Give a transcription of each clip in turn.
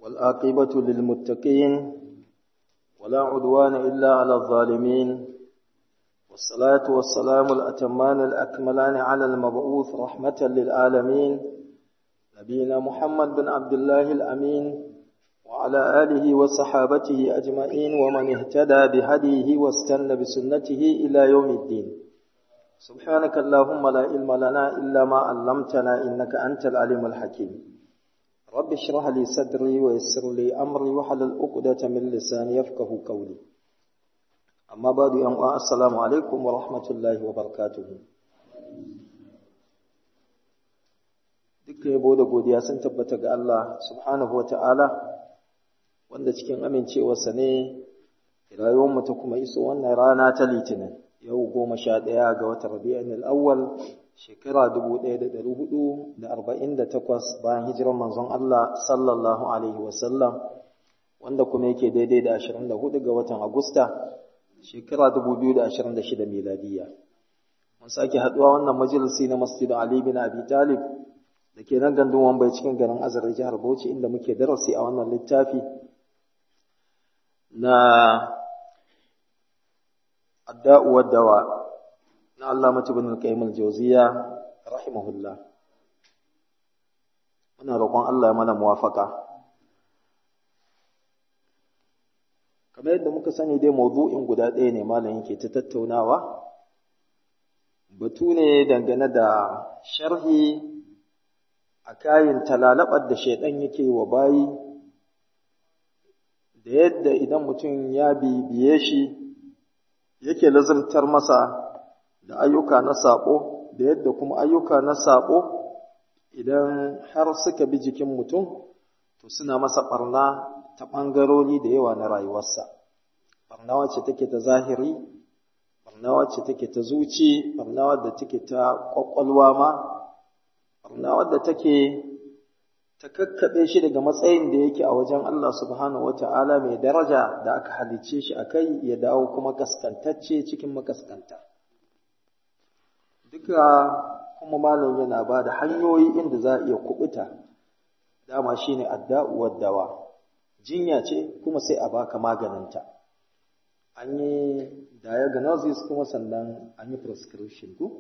والآقبة للمتقين ولا عدوان إلا على الظالمين والصلاة والسلام الأتمان الأكملان على المبعوث رحمة للعالمين نبينا محمد بن عبد الله الأمين وعلى آله وصحابته أجمعين ومن اهتدى بهديه واستنى بسنته إلى يوم الدين سبحانك اللهم لا علم لنا إلا ما علمتنا إنك أنت العليم الحكيم رب اشرح لي صدري ويسر لي أمري وحلل عقدة من لساني يفقه قولي أما بعد يوم السلام عليكم ورحمة الله وبركاته dukkan yabo da godiya sun tabbata ga Allah subhanahu wa ta'ala wanda cikin amincewarsa ne rayuwarmu ta kuma iso wannan rana ta litinin yau goma sha ɗaya ga watan rabi'in al'awwal shekara dubu ɗaya da ɗari hudu da arba'in da takwas bayan hijirar manzon Allah sallallahu alaihi wasallam wanda kuma yake daidai da ashirin da hudu ga watan agusta shekara dubu biyu da ashirin da shida miladiyya mun sake haɗuwa wannan majalisi na masjidin Ali bin Abi Talib da ke nan gandun wambai cikin garin azar jihar Bauchi inda muke darasi a wannan littafi na adda'u dawa na Allah bin al-Qayyim al-Jawziyya rahimahullah muna roƙon Allah ya mana muwafaka kamar yadda muka sani dai mawdu'in guda ɗaya ne malam yake ta tattaunawa batu ne dangane da sharhi a kayan talalabar da shaidan yake wa bayi da yadda idan mutum ya bibiye shi yake lazimtar masa da ayyuka na saɓo da yadda kuma ayyuka na saɓo idan har suka bi jikin mutum to suna masa ɓarna ta ɓangarori da yawa na rayuwarsa ɓarna wacce take ta zahiri ɓarna wacce take ta zuci ɓarna wadda take ta ƙwaƙwalwa ma ɓarna wadda take ta kakkaɓe shi daga matsayin da yake a wajen Allah subhanahu wata'ala mai daraja da aka halicce shi a kai ya dawo kuma kaskantacce cikin makaskanta. Duka kuma malam yana ba da hanyoyi inda za a iya kubuta, dama shi ne adda'uwar dawa, jinya ce kuma sai a baka maganinta. An yi diagnosis kuma sannan an yi prescription ku?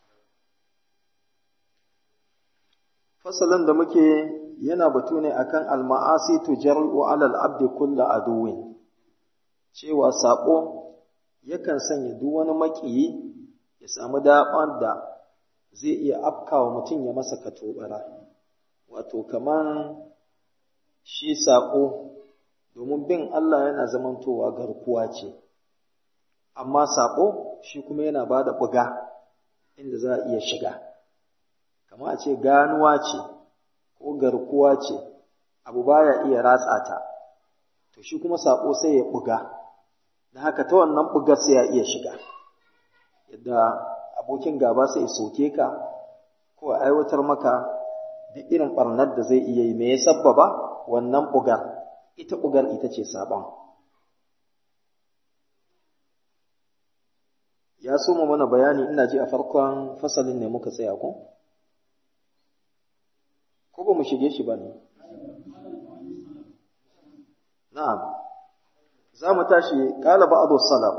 fasalin da muke yana batu ne akan alma'asi tujarru alal abdi kullu aduwin cewa sabo yakan sanya duk wani makiyi ya samu daban da zai iya afkawa mutum ya masa katobara wato kaman shi sako domin bin Allah yana zamantowa garkuwa ce amma sako shi kuma yana bada buga inda za a iya shiga kama a ce ganuwa ce ko garkuwa ce abu baya iya ratsa ta to shi kuma sako sai ya buga da haka ta wannan bugar sai ya iya shiga yadda abokin gaba sai ya soke ka ko a aiwatar maka duk irin barnar da zai iya yi me ya sabbaba wannan bugar ita bugar ita ce sabon ya so mu mana bayani ina ji a farkon fasalin ne muka tsaya ko ko ba mu shige shi ba ne? Na'am, za mu tashi ƙala ba'adu salaf,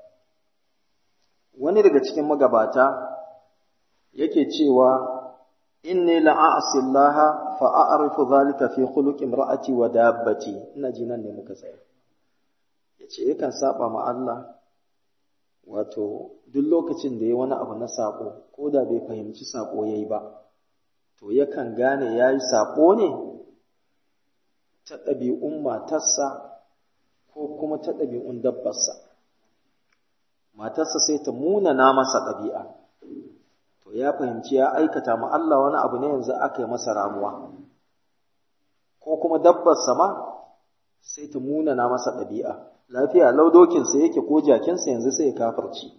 wani daga cikin magabata yake cewa, Inni la'asillaha fa'a'arifu zalika fi khuluqin ra'ati wa dabbati, ina ji nan ne muka tsaya. Ya ce, yakan saba ma Allah, wato, duk lokacin da ya wani abu na saƙo, ko da bai fahimci saƙo ya yi ba. to yakan gane ya yi saɓo ne ta ɗabi'un matarsa ko kuma ta ɗabi'un dabbarsa. Matarsa sai ta munana masa ɗabi'a, to ya fahimci ya aikata ma Allah wani abu ne yanzu aka yi masa ramuwa, ko kuma dabbarsa ma sai ta munana masa ɗabi'a, lafiya laudokinsa yake ko jakinsa yanzu sai ya kafarci.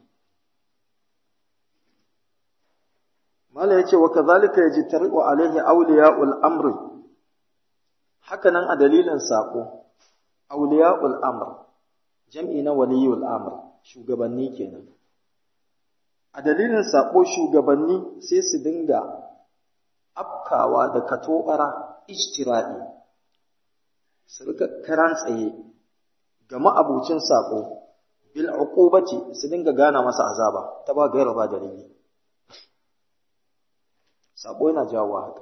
Mala ya ce, wa kazalika ya ji tari'u alaihi auliya'ul amri, hakanan a dalilin saƙo, auliya'ul amr, jam'i na waliyul amr, shugabanni kenan. A dalilin saƙo shugabanni sai su dinga afkawa da katobara ijtira'i su rika karan tsaye ga ma'abucin sako bil uqubati su dinga gana masa azaba ta ba gaira ba dalili sako yana jawo haka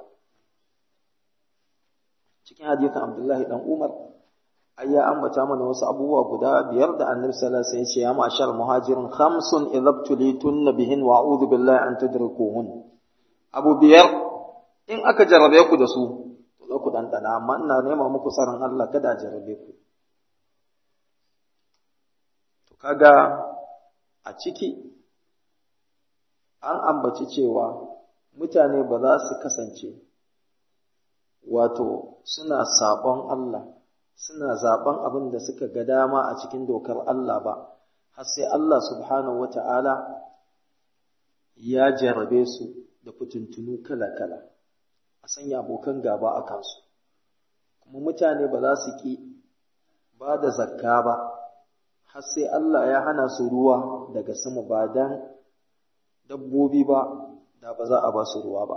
cikin hadisin Abdullahi dan Umar ai ya ambata mana wasu abubuwa guda biyar da Annabi sallallahu alaihi wasallam ya ce ya ma'ashar muhajirin khamsun idhabtulitun bihin wa a'udhu billahi an tudrikuhun abu biyar in aka jarrabe ku da su to za ku dandana amma ina nema muku tsaron Allah kada a jarrabe ku to kaga a ciki an ambaci cewa mutane ba za su kasance wato suna sabon Allah suna zaben abin da suka ga dama a cikin dokar Allah ba har sai Allah subhanahu wata'ala ya jarrabe su da fitintunu kala-kala a sanya abokan gaba a kansu kuma mutane ba za su ki ba da zakka ba har sai Allah ya hana su ruwa daga sama ba dan dabbobi ba da ba za a ba su ruwa ba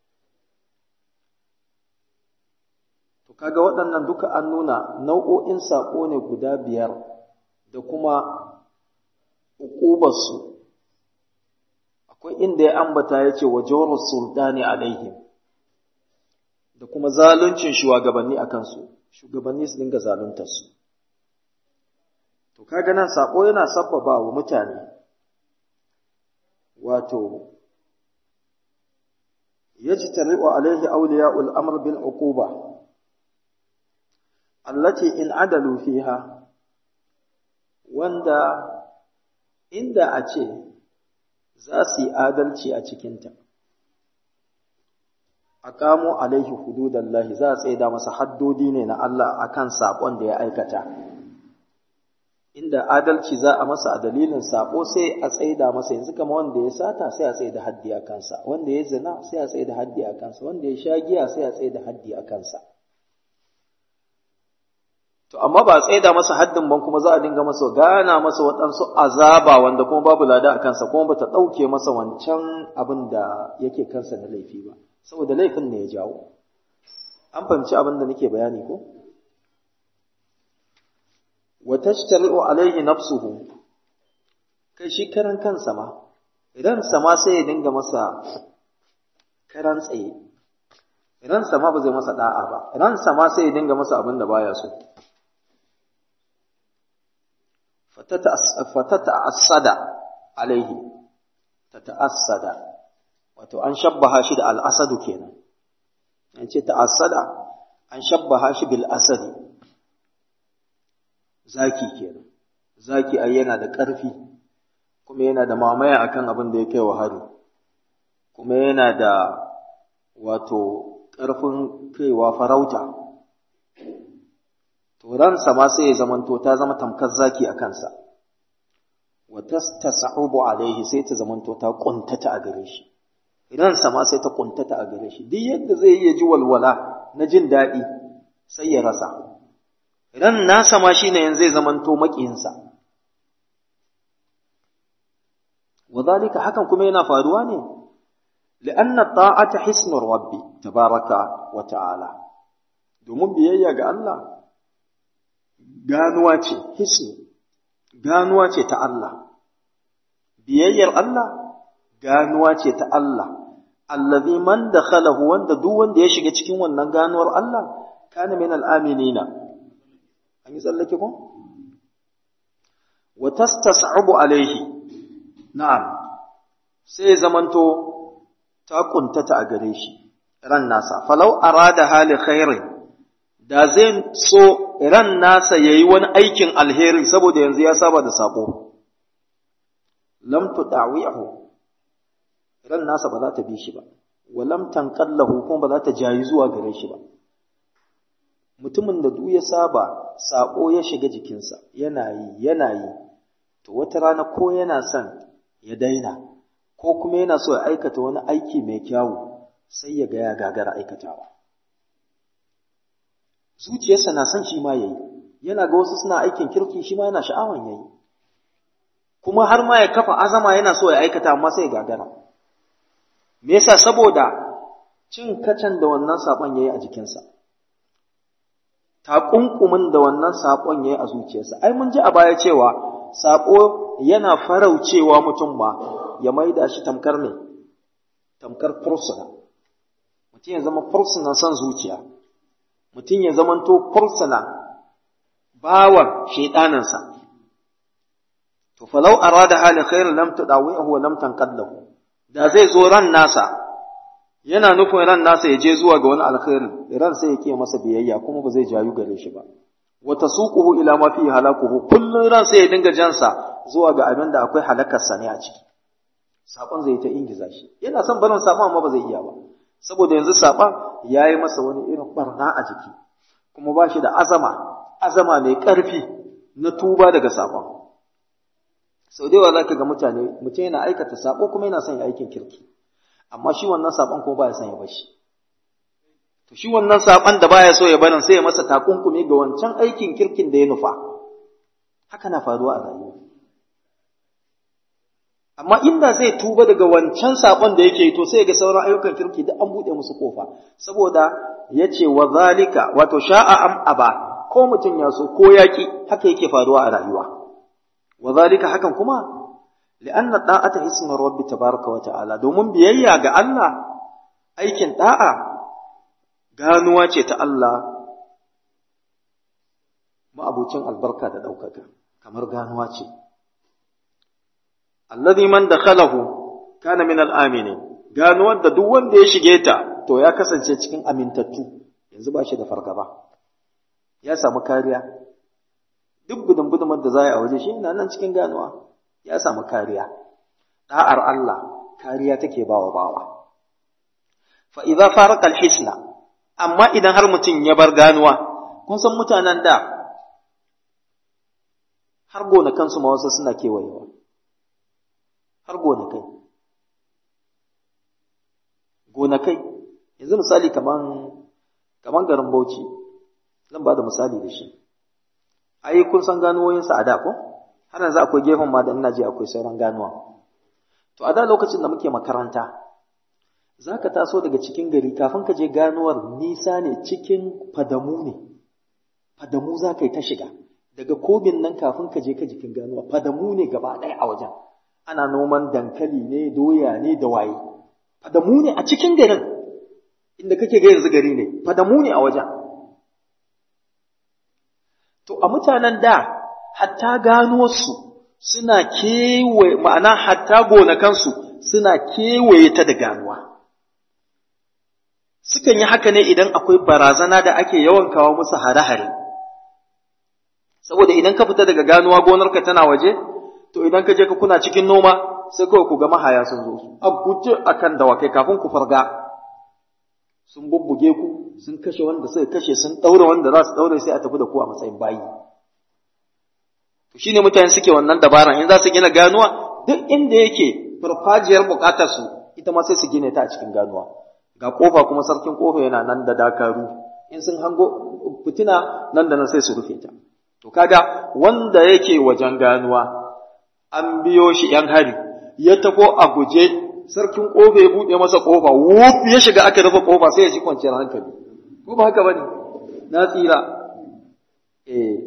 To kaga waɗannan duka an nuna nau'o'in saƙo ne guda biyar da kuma uƙubarsu. Akwai inda ya ambata ya ce wa jawar sultani alaihim da kuma zaluncin shugabanni a kansu, shugabanni su dinga zaluntarsu. To kaga nan saƙo yana sabbaba wa mutane wato yajtari'u alaihi awliya'ul amr bil uquba allati in adalu fiha wanda inda a ce za su yi adalci a cikinta a kamo alaihi hududallahi za a tsaida masa haddodi ne na Allah akan saƙon da ya aikata inda adalci za a masa a dalilin saƙo sai a tsaida masa yanzu kama wanda ya sata sai a tsaida haddi a kansa wanda ya zina sai a tsaida haddi a kansa wanda ya sha giya sai a tsaida haddi a kansa To, amma ba a tsaida masa haddin ban kuma za a dinga masa gana masa waɗansu azaba wanda kuma babu lada a kansa kuma bata ɗauke masa wancan abin da yake kansa na laifi ba, saboda laifin ne ya jawo. An fahimci abin da nake bayani ko? Wa tashtari'u alaihi nafsuhu kai shi karan kansa ma, idan sama sai ya dinga masa karan tsaye, idan sama ba zai masa da'a ba, idan sama sai ya dinga masa abin da baya so. fatata'assada alaihi tata'assada wato an shabbaha shi da al'asadu kenan an ce ta'assada an shabbaha shi bil asadi zaki kenan zaki ai yana da ƙarfi kuma yana da mamaya akan abin da ya kai wa hari kuma yana da wato ƙarfin kaiwa farauta to ransa ma sai ya zamanto ta zama tamkar zaki a kansa wa tastas'ubu alaihi sai ta zamanto ta kuntata a gare shi ransa ma sai ta kuntata a gare shi duk yadda zai iya ji walwala na jin daɗi sai ya rasa ran nasa ma shine yanzu zai zamanto makiyinsa wadhalika hakan kuma yana faruwa ne li'anna ta'ata hisnur rabbi tabaraka wa ta'ala domin biyayya ga Allah ganuwa ce hisni ganuwa ce ta Allah biyayyar Allah ganuwa ce ta Allah allazi man dakhalahu wanda duk wanda ya shiga cikin wannan ganuwar Allah kana min al-aminina an yi tsallake ko wa tastas'abu alaihi na'am sai zamanto ta kuntata a gare shi ran nasa falau arada hali khairin da zai so ran nasa yayi wani aikin alheri saboda yanzu ya saba da sako lam tudawihu ran nasa ba za ta bi shi ba wa lam tanqallahu kuma ba za ta jayi zuwa gare shi ba mutumin da duk ya saba sako ya shiga jikinsa yana yi yana yi to wata rana ko yana son ya daina ko kuma yana so ya aikata wani aiki mai kyawu sai ya ga ya gagara aikatawa zuciyarsa na son shi ma yayi yana ga wasu suna aikin kirki shi ma yana sha'awan yayi kuma har ma ya kafa azama yana so ya aikata amma sai ya gagara me yasa saboda cin kacan da wannan saban yayi a jikinsa takunkumin da wannan saƙon ya yi a zuciyarsa ai mun ji a baya cewa saƙo yana faraucewa mutum ma ya maida shi tamkar ne tamkar fursuna mutum ya zama fursuna son zuciya mutum ya zamanto fursuna bawan shaiɗaninsa to falau arada hali khairin lam tudawihu wa lam tanqadlahu da zai zo ran nasa yana nufin ran nasa ya je zuwa ga wani alkhairi ran sai ya masa biyayya kuma ba zai jayu gare shi ba wa tasuquhu ila ma fi halakuhu kullun ran sai ya dinga jansa zuwa ga abin da akwai halakar sa ne a ciki sabon zai ta ingiza shi yana son barin sabon amma ba zai iya ba saboda yanzu sabon yayi masa wani irin barna a jiki kuma ba shi da azama azama mai ƙarfi na tuba daga sabon sau da yawa za ka ga mutane mutum yana aikata sabo kuma yana son ya aikin kirki amma shi wannan sabon kuma baya son ya bashi to shi wannan sabon da baya so ya barin sai ya masa takunkumi ga wancan aikin kirkin da ya nufa haka na faruwa a rayuwa amma inda zai tuba daga wancan sabon da yake to sai ga sauran ayyukan kirki duk an buɗe musu kofa saboda yace wa zalika wato sha'a am aba ko mutum ya so ko yaki haka yake faruwa a rayuwa wa zalika hakan kuma li'anna da'ata ismi rabbi tabaraka wa ta'ala domin biyayya ga Allah aikin da'a ganuwa ce ta Allah ma'abucin albarka da ɗaukaka kamar ganuwa ce alladhi man dakhalahu kana min al-aminin ganuwar da duk wanda ya shige ta to ya kasance cikin amintattu yanzu ba shi da fargaba ya samu kariya duk gudun gudumar da za a waje shi yana nan cikin ganuwa ya samu kariya da'ar Allah kariya take bawa bawa fa idza farqa al-hisna amma idan har mutum ya bar ganuwa kun san mutanen da har gonakansu ma wasu suna kewayewa har gonakai gonakai yanzu misali kaman kaman garin Bauchi zan ba da misali da shi ai kun san ganuwoyinsa a da ko har yanzu akwai gefen ma da ina ji akwai sauran ganuwa to a da lokacin da muke makaranta za ka taso daga cikin gari kafin ka je ganuwar nisa ne cikin fadamu ne fadamu za ka yi ta shiga daga kogin nan kafin ka je ka jikin ganuwa fadamu ne gaba ɗaya a wajen ana noman dankali ne doya ne da waye fadamu ne a cikin garin inda kake ga yanzu gari ne fadamu ne a wajen to a mutanen da hatta ganuwarsu suna kewaye ma'ana hatta gonakansu suna kewaye ta da ganuwa sukan yi haka ne idan akwai barazana da ake yawan kawo musu hare-hare saboda idan ka fita daga ganuwa gonarka tana waje to idan ka je ka kuna cikin noma sai kawai ku ga mahaya sun zo su a guje akan dawakai kafin ku farga sun bubbuge ku sun kashe wanda suka kashe sun daure wanda za su daure sai a tafi da ku a matsayin bayi to shine mutane suke wannan dabaran in za su gina ganuwa duk inda yake farfajiyar bukatar su ita ma sai su gine ta a cikin ganuwa ga kofa kuma sarkin kofa yana nan da dakaru in sun hango fitina nan da nan sai su rufe ta to kaga wanda yake wajen ganuwa an biyo shi yan hari ya tafo a guje sarkin kofa ya buɗe masa kofa wuf ya shiga aka rufe kofa sai ya ji kwanciyar hankali ko ba haka bane na tsira eh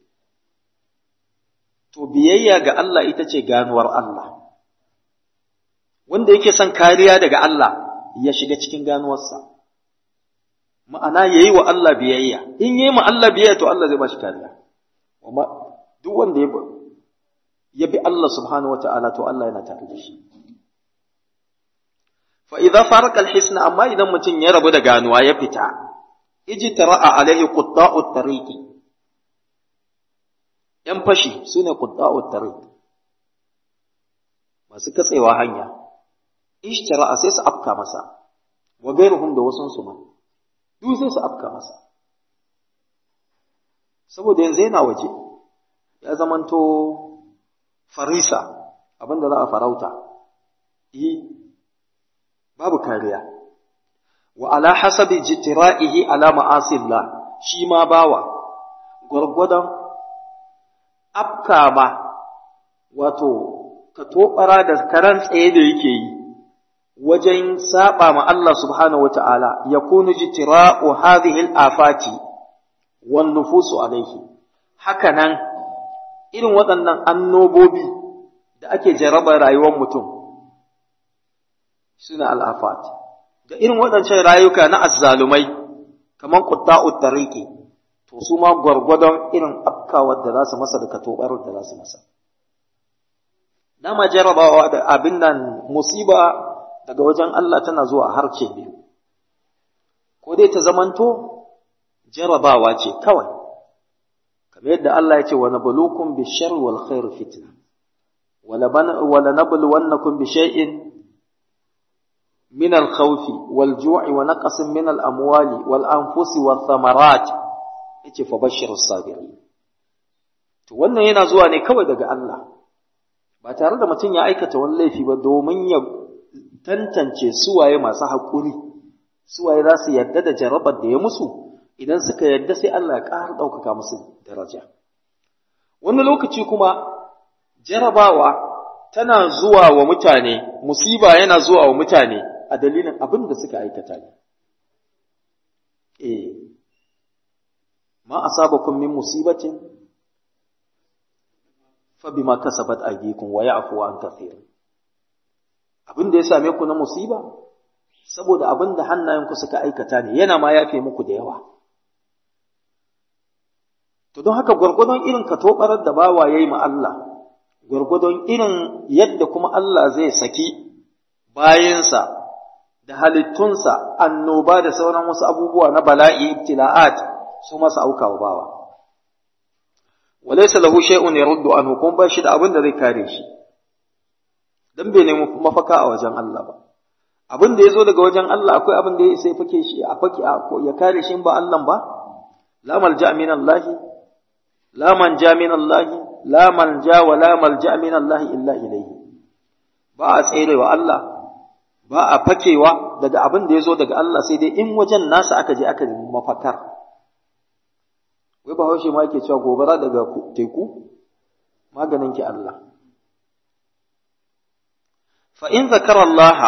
to biyayya ga Allah ita ce ganuwar Allah wanda yake son kariya daga Allah ya shiga cikin ganuwarsa ma'ana yayi wa Allah biyayya in yayi ma Allah biyayya to Allah zai ba shi kariya duk wanda ya ya bi Allah subhanahu wata'ala to Allah yana tare da shi fa idza farqa al-hisna amma idan mutum ya rabu da ganuwa ya fita ijtara'a alaihi qutta'u tariqi yan fashi sune qutta'u tariq masu katsewa hanya ijtara'a sai su afka masa wa gairuhum da wasun su ma duk sai su afka masa saboda yanzu yana waje ya zamanto farisa abinda za a farauta yi babu kariya wa ala hasabi jitira'ihi ala ma'asillah shi ma bawa gwargwadon afka ma wato ka tobara da karan tsaye da yake yi wajen saba ma Allah subhanahu wa ta'ala ya kunu jitira'u hadhihi al-afati wan nufusu alaihi haka nan irin waɗannan annobobi da ake jaraba rayuwar mutum suna al'afat da irin waɗancan rayuka na azzalumai kamar qutta'ut tariqi to su ma gwargwadon irin afkawar da za su masa da katobar da za su masa dama jarabawa da abin nan musiba daga wajen Allah tana zuwa harce biyu ko dai ta zamanto jarabawa ce kawai kamar yadda Allah ya ce wa nabluukum bish-sharri wal khairi fitna wala wala nabluwannakum bi shay'in min al-khawfi wal ju'i wa naqsin min al-amwali wal anfusi wath thamarat yace fa bashirus sabirin to wannan yana zuwa ne kawai daga Allah ba tare da mutum ya aikata wani laifi ba domin ya tantance suwaye masu haƙuri suwaye za su yarda da jarabar da ya musu idan suka yarda sai Allah ya ƙara ɗaukaka musu daraja wani lokaci kuma jarabawa tana zuwa wa mutane musiba yana zuwa wa mutane a dalilin abin da suka aikata ne eh ma asabakum min musibatin fa bima kasabat aydikum wa ya'fu an kathir abin da ya same ku na musiba saboda abin da hannayenku suka aikata ne yana ma yafe muku da yawa to don haka gwargwadon irin katobarar da bawa yayi ma Allah gwargwadon irin yadda kuma Allah zai saki bayansa da halittunsa annoba da sauran wasu abubuwa na bala'i ibtila'at su masa aukawa bawa walaysa lahu shay'un yaruddu anhu kun ba shi da abin da zai kare shi dan bai nemi mafaka a wajen Allah ba abin da yazo daga wajen Allah akwai abin da ya sai fake shi a fake ya kare shi ba Allah ba la malja min Allah la manja min Allah la manja wa la malja min Allah illa ilayhi ba a tserewa Allah ba a fakewa daga abin da yazo daga Allah sai dai in wajen nasa aka je aka nemi mafakar wai ba haushe ma yake cewa gobara daga teku maganin ki Allah fa in zakara Allah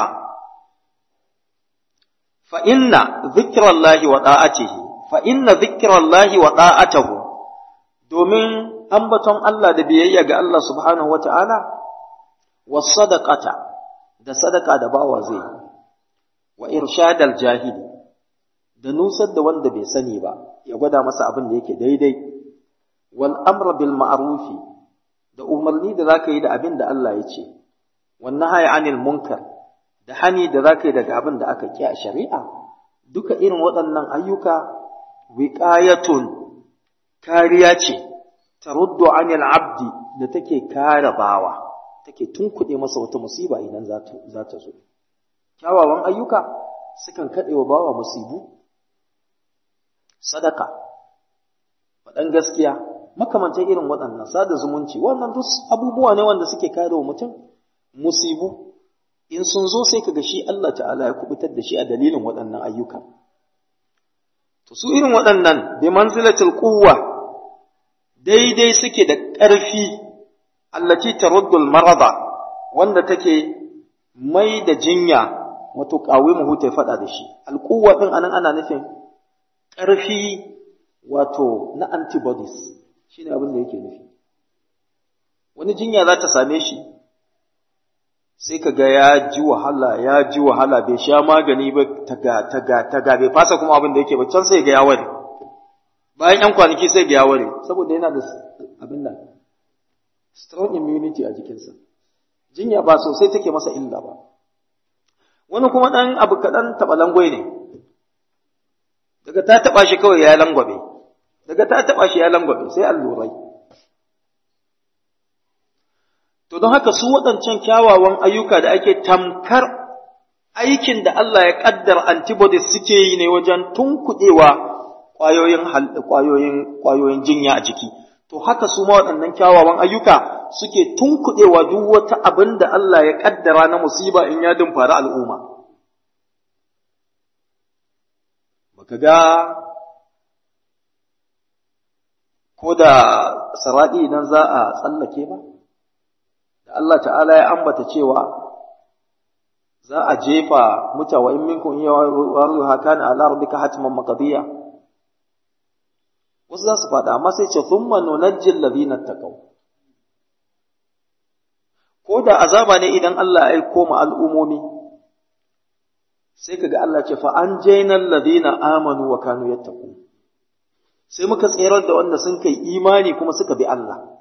fa inna zikra Allah wa da'atihi fa inna zikra Allah wa da'atahu domin ambaton Allah da biyayya ga Allah subhanahu wata'ala was sadaqata da sadaka da bawa zai wa irshadal jahili da nusar da wanda bai sani ba ya gwada masa abin da yake daidai wal amra bil ma'rufi da umarni da zaka yi da abin da Allah ya ce wan nahyi anil munkar da hani da zaka yi daga abin da aka ki a shari'a duka irin waɗannan ayyuka wiqayatun kariya ce taruddu anil abdi da take kare bawa take tunkuɗe masa wata musiba idan za ta zo kyawawan ayyuka sukan kaɗe wa bawa musibu sadaka faɗan gaskiya makamantan irin waɗannan sada zumunci wannan duk abubuwa ne wanda suke kare wa mutum musibu in sun zo sai kaga shi Allah ta'ala ya kubutar da shi a dalilin waɗannan ayyuka to su irin waɗannan bi manzilatil quwwa daidai suke da ƙarfi allati taruddul marada wanda take mai da jinya wato qawimuhu ta faɗa da shi alquwwa din anan ana nufin ƙarfi wato na antibodies shi ne abin da yake nufi wani jinya za ta same shi sai ka ga ya ji wahala ya ji wahala bai sha magani ba taga taga taga bai fasa kuma abin da yake ba can sai ga ya ware bayan yan kwanaki sai ga ya ware saboda yana da abin nan strong immunity a jikinsa jinya ba sosai take masa illa ba wani kuma ɗan abu kaɗan taɓa langwai ne daga ta taɓa shi kawai ya langwabe daga ta taɓa shi ya langwabe sai allurai to don haka su waɗancan kyawawan ayyuka da ake tamkar aikin da Allah ya ƙaddar antibodies suke yi ne wajen tunkuɗewa ƙwayoyin ƙwayoyin ƙwayoyin jinya a jiki to haka su ma waɗannan kyawawan ayyuka suke tunkuɗewa duk wata abin da Allah ya ƙaddara na musiba in ya dumfari al'umma baka ga ko da saraɗi idan za a tsallake ba da Allah ta'ala ya ambata cewa za a jefa mutawa in minkum iya waru hakana ala rabbika hatman maqdiya wasu wasu za su faɗa amma sai ce thumma nunajjil ladina taqaw ko da azaba ne idan Allah ya aiko ma al'umomi sai kaga Allah ce fa an jainal ladina amanu wa kanu yattaqun sai muka tserar da wanda sun kai imani kuma suka bi Allah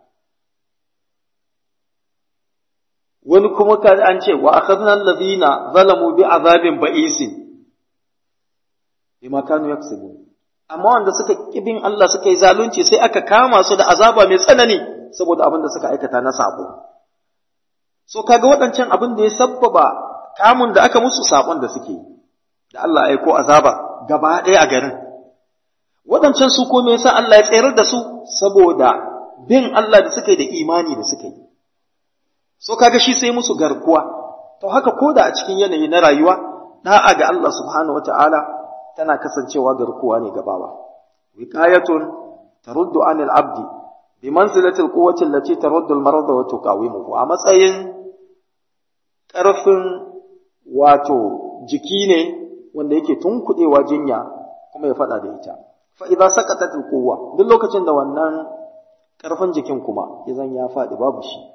wani kuma ka an ce wa akhadna alladhina zalamu bi azabin ba'isin bima kanu yaksubun amma wanda suka kibin Allah suka yi zalunci sai aka kama su da azaba mai tsanani saboda abin da suka aikata na sabo so kaga waɗancan abin da ya sabbaba kamun da aka musu sabon da suke yi da Allah ya aiko azaba gaba ɗaya a garin waɗancan su ko me yasa Allah ya tsayar da su saboda bin Allah da suka yi da imani da suka yi so kaga shi sai musu garkuwa to haka koda a cikin yanayi na rayuwa da'a ga Allah subhanahu wataala tana kasancewa garkuwa ne gabawa wiqayatun taruddu anil abdi bi manzilati alquwwati allati taruddu almarada wa tuqawimuhu a matsayin karfin wato jiki ne wanda yake tunkudewa jinya kuma ya fada da ita fa idza saqatat alquwwa duk lokacin da wannan karfin jikin kuma idan ya fadi babu shi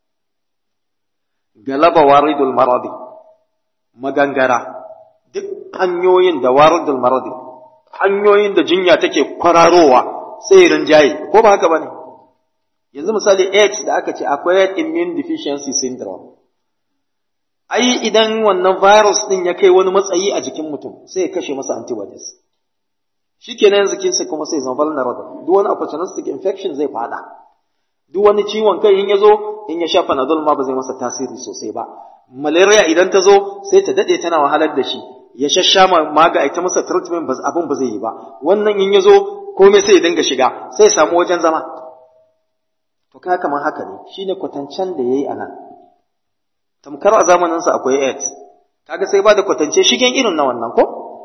galaba waridul maradi magangara duk hanyoyin da waridul maradi hanyoyin da jinya take kwararowa sai rinjaye ko ba haka bane yanzu misali AIDS da aka ce acquired immune deficiency syndrome ai idan wannan virus din ya kai wani matsayi a jikin mutum sai ya kashe masa antibodies shikenan yanzu kinsa kuma sai zama vulnerable duk wani opportunistic infection zai fada duk wani ciwon kai in ya zo in ya sha panadol ma ba zai masa tasiri sosai ba malaria idan ta zo sai ta dade tana wahalar da shi ya shasha maga ita masa treatment abin ba zai yi ba wannan in ya zo komai sai ya dinga shiga sai ya samu wajen zama to ka kamar haka ne shine kwatancen da yayi anan tamkar a zamanin sa akwai AIDS kaga sai ba da kwatance shigen irin na wannan ko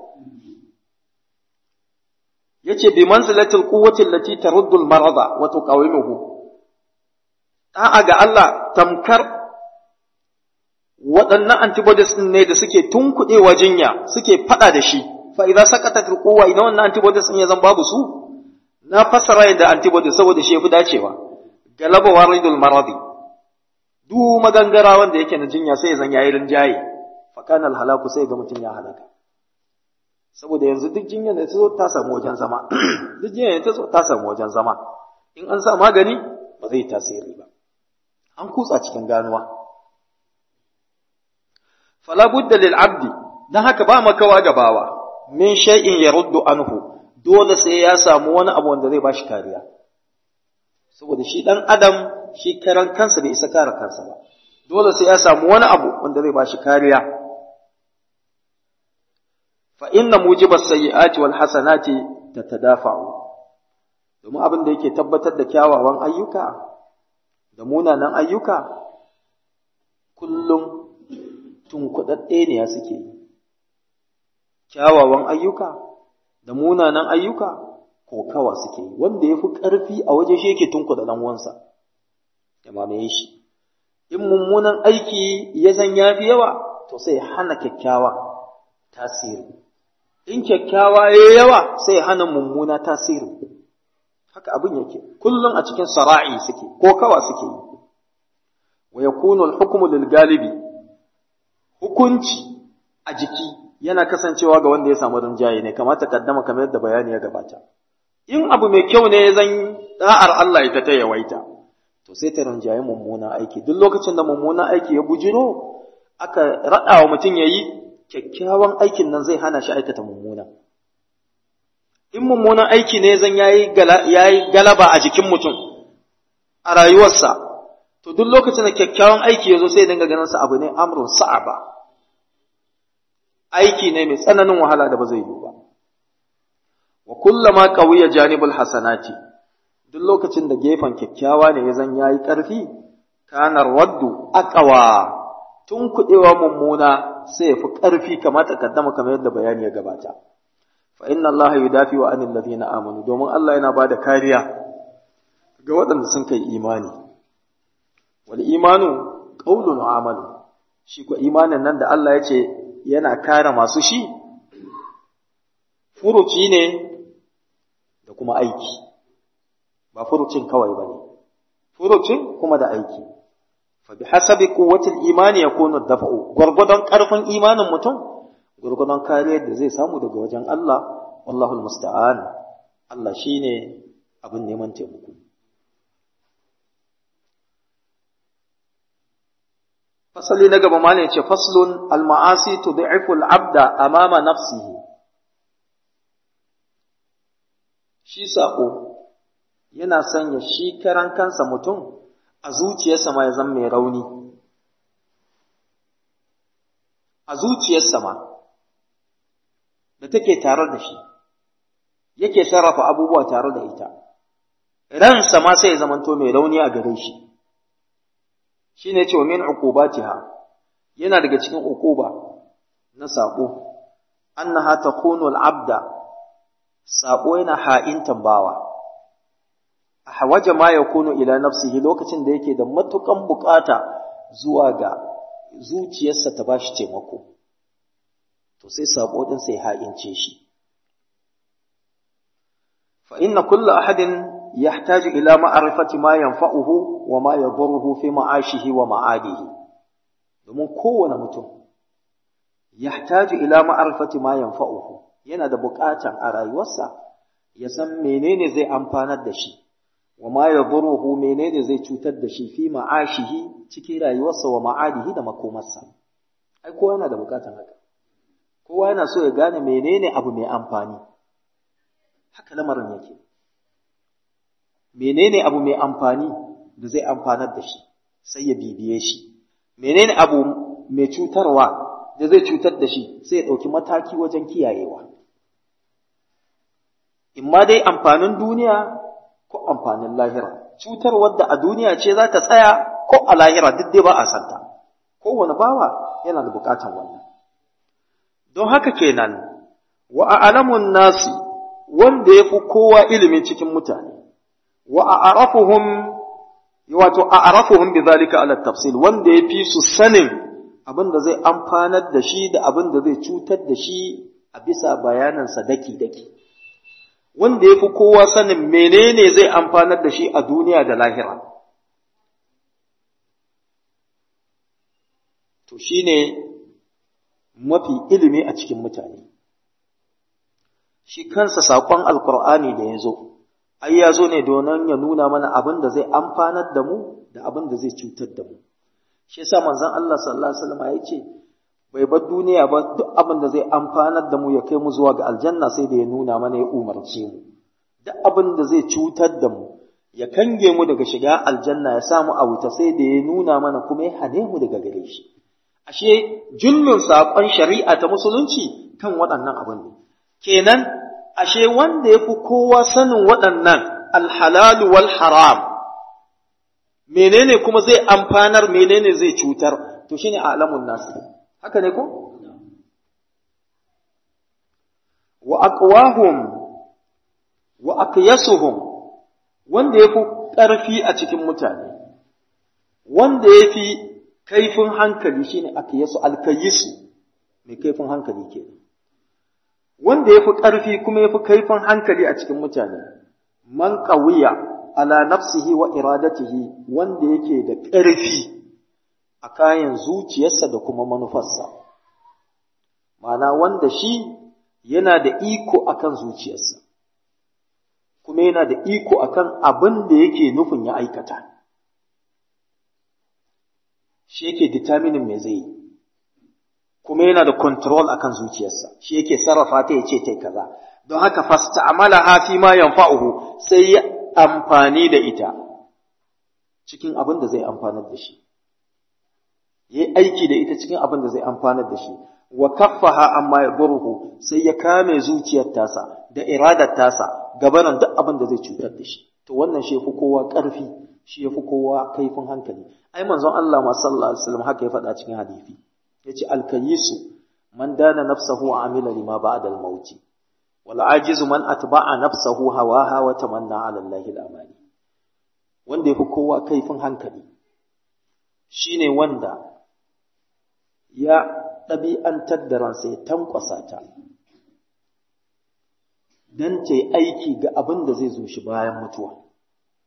yace bi manzilatil quwwati allati taruddu al-marada wa tuqawimuhu da'a ga Allah tamkar waɗannan antibodies ɗin ne da suke tunkuɗewa jinya suke faɗa da shi fa idan sakata kowa idan wannan antibodies ɗin ya zan babu su na fassara yadda antibodies saboda shi yafi dacewa galaba waridul maradi du magangara wanda yake na jinya sai ya zan yayi rinjaye fa kana halaku sai ga mutum ya halaka saboda yanzu duk jinyar da ta zo ta samu wajen zama duk jinyar da ta zo ta samu wajen zama in an sa magani ba zai tasiri ba an kutsa cikin ganuwa fala budda lil abdi dan haka ba makawa gabawa min shay'in yaruddu anhu dole sai ya samu wani abu wanda zai bashi kariya saboda shi dan adam shi karan kansa bai isa kare kansa ba dole sai ya samu wani abu wanda zai bashi kariya fa inna mujibas sayyi'ati wal hasanati tatadafa'u domin abin da yake tabbatar da kyawawan ayyuka da munanan ayyuka kullum tunkuɗaɗɗe ne ya suke yi kyawawan ayyuka da munanan ayyuka ko kawa suke yi wanda ya fi ƙarfi a waje shi yake tunkuɗa ɗan uwansa ya mamaye shi in mummunan aiki ya zan ya fi yawa to sai hana kyakkyawa tasiri in kyakkyawa ya yawa sai hana mummuna tasiri haka abin yake kullum a cikin sara'i suke ko kawa suke yi wa yakunu al-hukmu lil galibi hukunci a jiki yana kasancewa ga wanda ya samu rinjaye ne kamata kaddama kamar yadda bayani ya gabata in abu mai kyau ne zan da'ar Allah ita ta yawaita to sai ta rinjaye mummuna aiki duk lokacin da mummuna aiki ya bujiro aka raɗa wa mutum ya yi kyakkyawan aikin nan zai hana shi aikata mummuna in mummunan aiki ne zan yayi galaba a jikin mutum a rayuwarsa to duk lokacin da kyakkyawan aiki ya zo sai dinga ganin sa abu ne amrun sa'aba aiki ne mai tsananin wahala da ba zai yi ba wa kullama qawiya janibul hasanati duk lokacin da gefen kyakkyawa ne ya zan yayi ƙarfi kana raddu aqwa tun kudewa mummuna sai ya fi ƙarfi kamar takaddama kamar yadda bayani ya gabata fa inna allaha yudafi'u anil ladina amanu domin Allah yana bada kariya ga waɗanda sun kai imani wal imanu qaulun wa amalu shi ko imanin nan da Allah ya ce yana kare masu shi furuci ne da kuma aiki ba furucin kawai bane furucin kuma da aiki fa bi hasabi quwwatil imani yakunu dafa'u gurgudan karfin imanin mutum gurgudan kariyar da zai samu daga wajen Allah wallahu almusta'an Allah shine abin neman taimako fasali na gaba malai ce faslun alma'asi tud'ifu al-abda amama nafsihi shi sako yana sanya shi karan kansa mutum a zuciyarsa ma ya zama mai rauni a zuciyarsa ma da take tare da shi yake sarrafa abubuwa tare da ita ransa ma sai ya zamanto mai rauni a gare shi shine cewa min uqubatiha yana daga cikin uquba na sako annaha takunu al-abda sako yana ha'intan bawa hawaja ma yakunu ila nafsihi lokacin da yake da matukan bukata zuwa ga zuciyarsa ta bashi taimako to sai sako din sai ha'ince shi fa inna kullu ahadin يحتاج إلى معرفة ما ينفعه وما يضره في معاشه ومعاده domin kowane mutum yahtaju ila ma'arifati ma yanfa'uhu yana da buƙatan a rayuwarsa ya san menene zai amfanar da shi wa ma yadurruhu menene zai cutar da shi fi ma'ashihi cikin rayuwarsa wa ma'adihi da makomarsa ai kowa yana da buƙatan haka kowa yana so ya gane menene abu mai amfani haka lamarin yake menene abu mai amfani da zai amfanar da shi sai ya bibiye shi menene abu mai cutarwa da zai cutar da shi sai ya ɗauki mataki wajen kiyayewa imma dai amfanin duniya ko amfanin lahira cutarwar da a duniya ce za ta tsaya ko a lahira duk dai ba a santa kowane bawa yana da bukatan wannan don haka kenan wa a'lamun nasi wanda ya fi kowa ilimi cikin mutane wa a'rafuhum wato a'rafuhum bidhalika ala tafsil wanda yafi su sanin abin da zai amfanar da shi da abin da zai cutar da shi a bisa bayanan sa daki daki wanda yafi kowa sanin menene zai amfanar da shi a duniya da lahira to shine mafi ilimi a cikin mutane shi kansa saƙon alkur'ani da ya zo ai ya zo ne domin ya nuna mana abin da zai amfanar da mu da abin da zai cutar da mu shi yasa manzon Allah sallallahu alaihi wasallam ya ce bai bar duniya ba duk abin da zai amfanar da mu ya kai mu zuwa ga aljanna sai da ya nuna mana ya umarce mu duk abin da zai cutar da mu ya kange mu daga shiga aljanna ya samu a wuta sai da ya nuna mana kuma ya hane mu daga gare shi ashe jullun saƙon shari'a ta musulunci kan waɗannan abin ne kenan ashe wanda ya fi kowa sanin waɗannan alhalalu wal haram menene kuma zai amfanar menene zai cutar to shine alamun nasu haka ne ko wa aqwahum wa aqyasuhum wanda ya fi ƙarfi a cikin mutane wanda ya fi kaifin hankali shine aqyasu alkayisu mai kaifin hankali kenan wanda ya fi ƙarfi kuma ya fi kaifin hankali a cikin mutane, man ƙawiya ala nafsihi wa iradatihi wanda yake da ƙarfi a kayan zuciyarsa da kuma manufarsa, mana wanda shi yana da iko akan zuciyarsa, kuma yana da iko akan abin da yake nufin ya aikata. Shi yake determining me zai yi. kuma yana da control akan zuciyarsa shi yake sarrafa ta yace tai kaza don haka fasta'malaha fi ma yanfa'uhu sai ya amfani da ita cikin abin da zai amfanar da shi yayi aiki da ita cikin abin da zai amfanar da shi wa kaffaha amma yadurruhu sai ya kame zuciyar tasa da iradar tasa gabanin duk abin da zai cutar da shi to wannan shi yafi kowa ƙarfi shi yafi kowa kaifin hankali ai manzon Allah ma sallallahu alaihi wasallam haka ya faɗa cikin hadisi yace alkayisu man dana nafsahu wa amila lima ba'da al-maut wal ajizu man atba'a nafsahu hawaha wa tamanna 'ala Allahi al-amani wanda yafi kowa kaifin hankali shine wanda ya ɗabi'antar da ransa ya tankwasa ta dan ta yi aiki ga abin da zai zo shi bayan mutuwa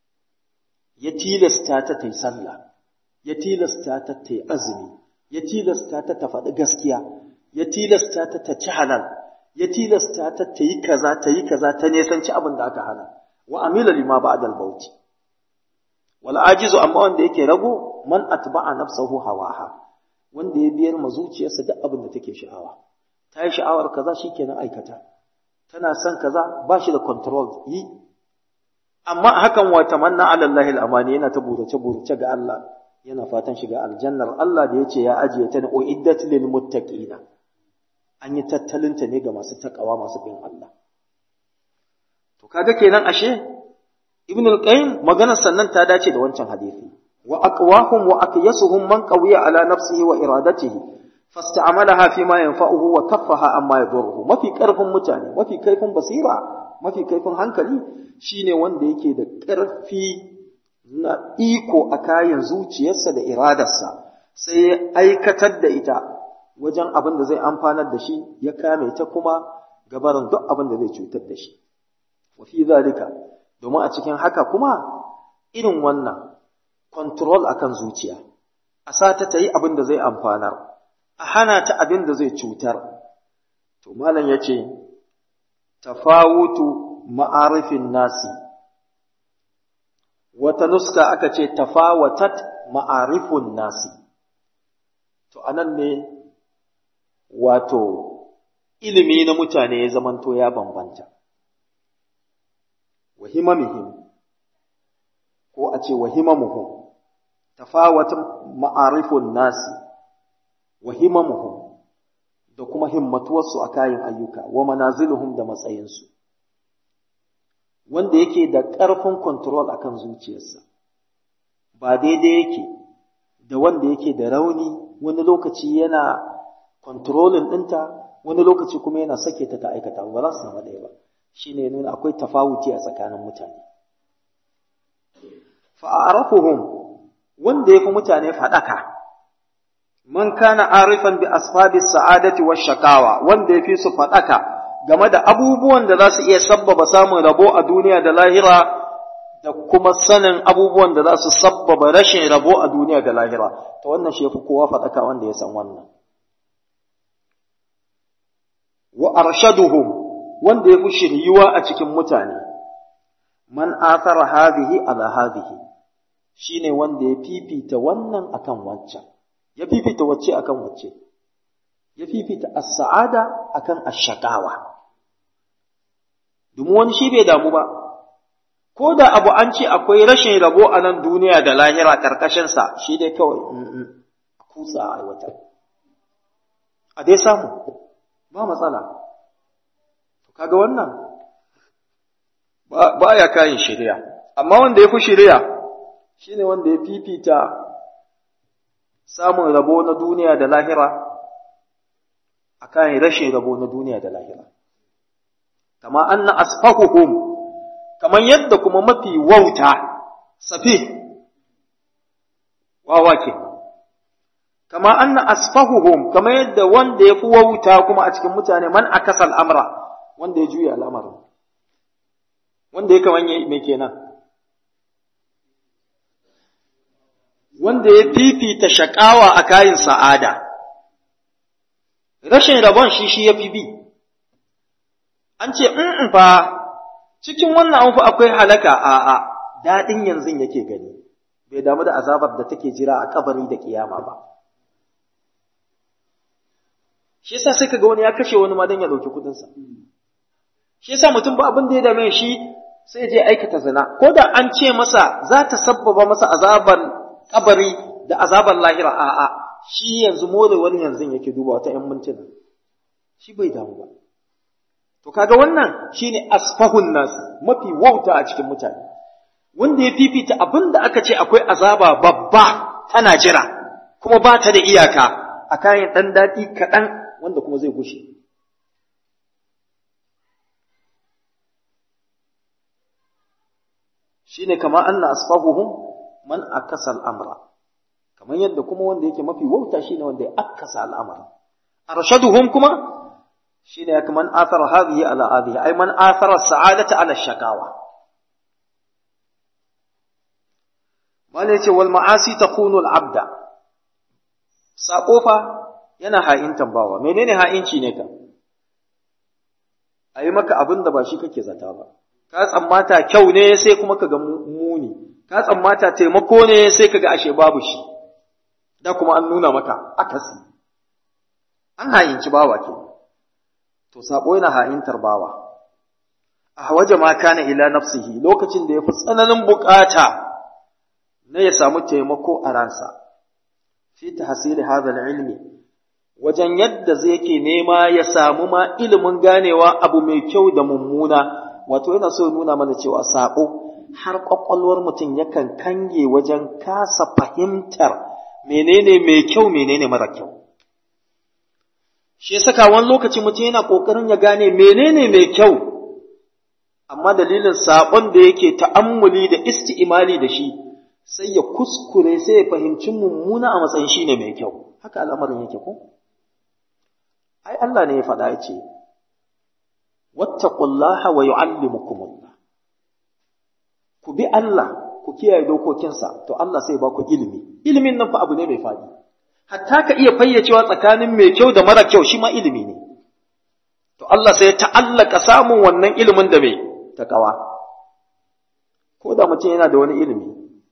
ya tilasta ta ta yi sallah ya tilasta ta ta yi azumi ya tilasta ta ta faɗi gaskiya ya tilasta ta ta ci halal ya tilasta ta ta yi kaza ta yi kaza ta nesanci abin da aka hana wa amila lima ba'da al-bauti wal ajizu amma wanda yake rago man atba'a nafsahu hawaha wanda ya biyar ma zuciyarsa duk abin da take sha'awa ta yi sha'awar kaza shikenan aikata tana son kaza ba shi da control yi amma hakan wa tamanna ala Allah al-amani yana ta burace burace ga Allah yana fatan shiga aljannar Allah da yace ya ajiye ta ne uiddat lil muttaqina an yi tattalinta ne ga masu takawa masu bin Allah to kaga kenan ashe ibn al-qayyim maganar sannan ta dace da wancan hadisi wa aqwahum wa aqyasuhum man qawiya ala nafsihi wa iradatihi fasta'malaha fi ma yanfa'uhu wa kaffaha amma yadurruhu mafi karfin mutane mafi kaifin basira mafi kaifin hankali shine wanda yake da karfi na iko a kayan zuciyarsa da iradarsa sai ya aikatar da ita wajen abin da zai amfanar da shi ya kame ta kuma gabarin duk abin da zai cutar da shi wa fi zalika domin a cikin haka kuma irin wannan control akan zuciya a sata ta yi abin da zai amfanar a hana ta abin da zai cutar to malam ya ce tafawutu ma'arifin nasi wata nuska aka ce tafawatat ma'arifun nasi to anan ne wato ilimi na mutane ya zamanto ya bambanta wa himamihim ko a ce wa himamuhum tafawata ma'arifun nasi wa himamuhum da kuma himmatuwarsu a kayan ayyuka wa manaziluhum da matsayinsu wanda yake da ƙarfin control akan zuciyarsa ba daidai yake da wanda yake da rauni wani lokaci yana controlling ɗinta wani lokaci kuma yana sake ta ta aikata ba za su zama ɗaya ba shi ne nuna akwai tafawuti a tsakanin mutane fa'arafuhum wanda ya fi mutane faɗaka man kana arifan bi asbabi sa'adati wa shakawa wanda ya fi su faɗaka game da abubuwan da za su iya sabbaba samun rabo a duniya da lahira da kuma sanin abubuwan da za su sabbaba rashin rabo a duniya da lahira ta wannan shi fi kowa faɗaka wanda ya san wannan wa arshaduhum wanda ya fi shiryuwa a cikin mutane man athara hadhihi ala hadhihi shine wanda ya fifita wannan akan wancan ya fifita wacce akan wacce ya fifita as-sa'ada akan ash-shaqawa domin wani shi bai damu ba ko da abu an ce akwai rashin rabo a nan duniya da lahira karkashin sa shi dai kawai kutsa a aiwatar a dai samu ba matsala to kaga wannan ba ya kayan shari'a amma wanda ya fi shari'a shine wanda ya fifita samun rabo na duniya da lahira akan rashin rabo na duniya da lahira kama anna asfahuhum kaman yadda kuma mafi wauta safi wawa ke kama anna asfahuhum kama yadda wanda ya fi wauta kuma a cikin mutane man akasal amra wanda ya juya al'amarin wanda ya kaman mai kenan wanda ya fifita shakawa a kayan sa'ada rashin rabon shi shi ya fi bi an ce in fa cikin wannan an fa akwai halaka a a daɗin yanzu yake gani bai damu da azabar da take jira a kabari da kiyama ba shi yasa sai kaga wani ya kashe wani ma dan ya dauki kudin sa shi yasa mutum ba abin da ya dame shi sai je aikata zina ko da an ce masa za ta sabbaba masa azabar kabari da azabar lahira a a shi yanzu more wani yanzu yake duba wata ƴan mintuna shi bai damu ba to kaga wannan shine asfahun nas mafi wauta a cikin mutane wanda ya fifita abin da aka ce akwai azaba babba tana jira kuma ba ta da iyaka a kayan ɗan daɗi kaɗan wanda kuma zai gushe shine kama anna asfahuhum man akasa al'amra kamar yadda kuma wanda yake mafi wauta shine wanda ya akasa al'amara arshaduhum kuma shine kaman athara hadhihi ala hadhihi ay man athara sa'adata ala shakawa Malai ce wal ma'asi takunu al-abda sako fa yana ha'intan bawa menene ha'inci ne ka ayi maka abin da ba shi kake zata ba ka tsammata kyau ne sai kuma ka ga muni ka tsammata taimako ne sai ka ga ashe babu shi da kuma an nuna maka akasi an ha'inci bawa ke to sako yana ha'intar bawa a waje ma kana ila nafsihi lokacin da ya fi tsananin bukata na ya samu taimako a ransa fi tahsili hadha ilmi wajen yadda zai ke nema ya samu ma ilimin ganewa abu mai kyau da mummuna wato yana so nuna mana cewa sako har kwakwalwar mutum yakan kange wajen kasa fahimtar menene mai kyau menene mara kyau shi saka wani lokaci mutum yana kokarin ya gane menene mai kyau amma dalilin saƙon da yake ta'ammuli da isti'imali da shi sai ya kuskure sai ya fahimci mummuna a matsayin shi ne mai kyau haka al'amarin yake ko ai Allah ne ya faɗa ya ce wattaqullaha wa yu'allimukumullah ku bi Allah ku kiyaye dokokinsa to Allah sai ba ku ilimi ilimin nan fa abu ne mai faɗi hatta ka iya fayyacewa tsakanin mai kyau da mara kyau shi ma ilimi ne to Allah sai ya ta'allaka samun wannan ilimin da mai takawa ko da mutum yana da wani ilimi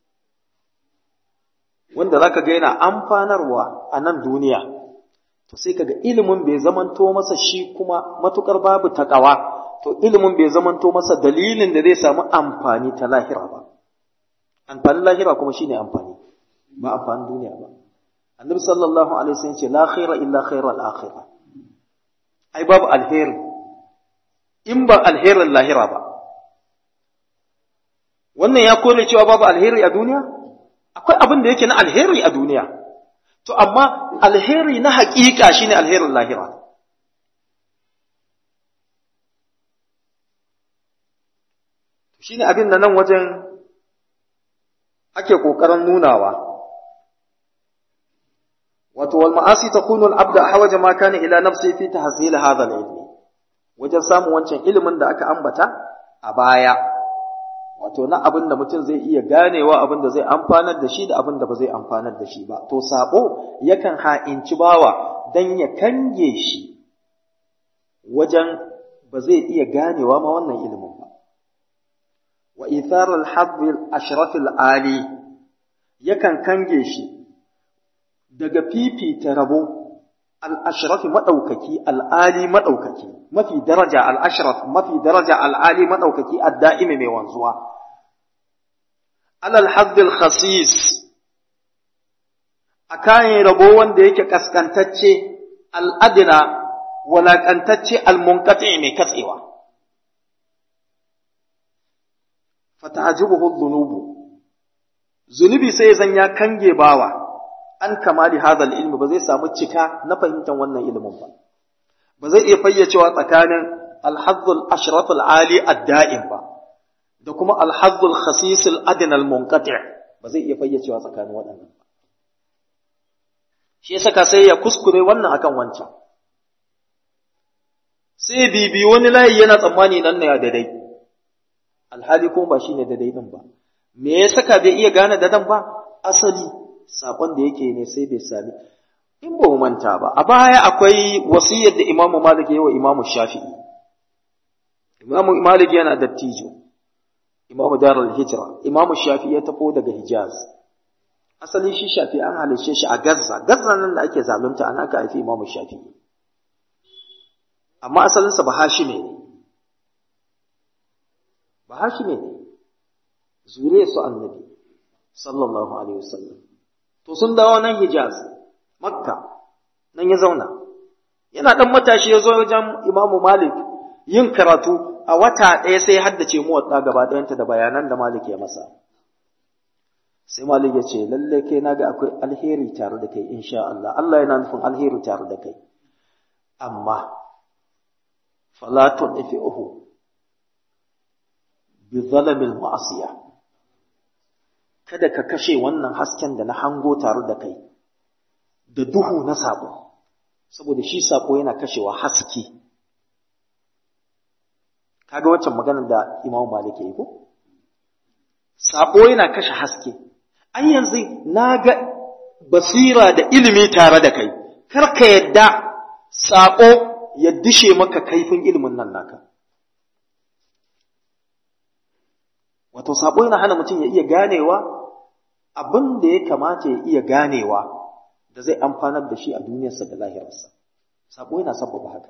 wanda zaka ga yana amfanarwa a nan duniya to sai kaga ilimin bai zamanto masa shi kuma matukar babu takawa to ilimin bai zamanto masa dalilin da zai samu amfani ta lahira ba amfanin lahira kuma shine amfani ba amfanin duniya ba annabi sallallahu alaihi wasallam ce la khaira illa khairal akhirah ai babu alheri in ba alherin lahira ba wannan ya kore cewa babu alheri a duniya akwai abin da yake na alheri a duniya to amma alheri na haƙiƙa shine alherin lahira shine abin da nan wajen ake ƙoƙarin nunawa wato wal ma'asi takunu al-abd hawaja ma kana ila nafsi fi tahsil hadha al-ilm wajen samun wancan ilimin da aka ambata a baya wato na abin da mutum zai iya ganewa abin da zai amfanar da shi da abin da ba zai amfanar da shi ba to sabo yakan ha'inci bawa dan ya kange shi wajen ba zai iya ganewa ma wannan ilimin ba wa ithar al-hadd al-ashraf al-ali yakan kange shi daga fifita rabo al-ashraf madaukaki al-ali madaukaki mafi daraja al-ashraf mafi daraja al-ali madaukaki ad-da'imi mai wanzuwa alal hadd al-khasis akan rabo wanda yake kaskantacce al-adna walakantacce al-munqati mai katsewa fata'ajibuhu dhunubu zunubi sai zan ya kange bawa an kamali hadha ilmi ba zai samu cika na fahimtar wannan ilimin ba ba zai iya fayyacewa tsakanin al-hazzul ashraf al-ali ad-da'im ba da kuma al-hazzul khasis al-adna al-munqati' ba zai iya fayyacewa tsakanin waɗannan ba shi yasa ka sai ya kuskure wannan akan wancan sai bibi wani layi yana tsammani nan ne ya daidai alhali kuma ba shine daidai din ba me ya saka bai iya gane dadan ba asali sakon da yake ne sai bai sami in ba mu manta ba a baya akwai wasiyar da Imam Malik ya yi wa Imam Shafi'i Imam Malik yana dattijo Imam Darul Hijra Imam Shafi'i ya tafo daga Hijaz asali shi Shafi'i an halice shi a Gaza Gaza nan da ake zalunta an aka haifi Imam Shafi'i amma asalinsa ba Hashime ne ba Hashime ne zure su annabi sallallahu alaihi wasallam to sun dawo nan Hijaz Makka nan ya zauna yana dan matashi ya zo wajen Imam Malik yin karatu a wata ɗaya sai ya haddace mu wadda gaba ɗayanta da bayanan da Malik ya masa sai Malik ya ce lalle kai naga akwai alheri tare da kai insha Allah Allah yana nufin alheri tare da kai amma fala tudfi'uhu bi zalamil ma'asiya kada ka kashe wannan hasken da na hango tare da kai da duhu na sabo saboda shi sabo yana kashewa haske kaga waccan maganar da Imam Malik ya yi ko sabo yana kashe haske an yanzu na ga basira da ilimi tare da kai kar ka yadda saƙo ya dishe maka kaifin ilimin nan naka wato saƙo yana hana mutum ya iya ganewa abin da ya kamata ya iya ganewa da zai amfanar da shi a duniyarsa da lahirarsa saƙo yana sabbaba haka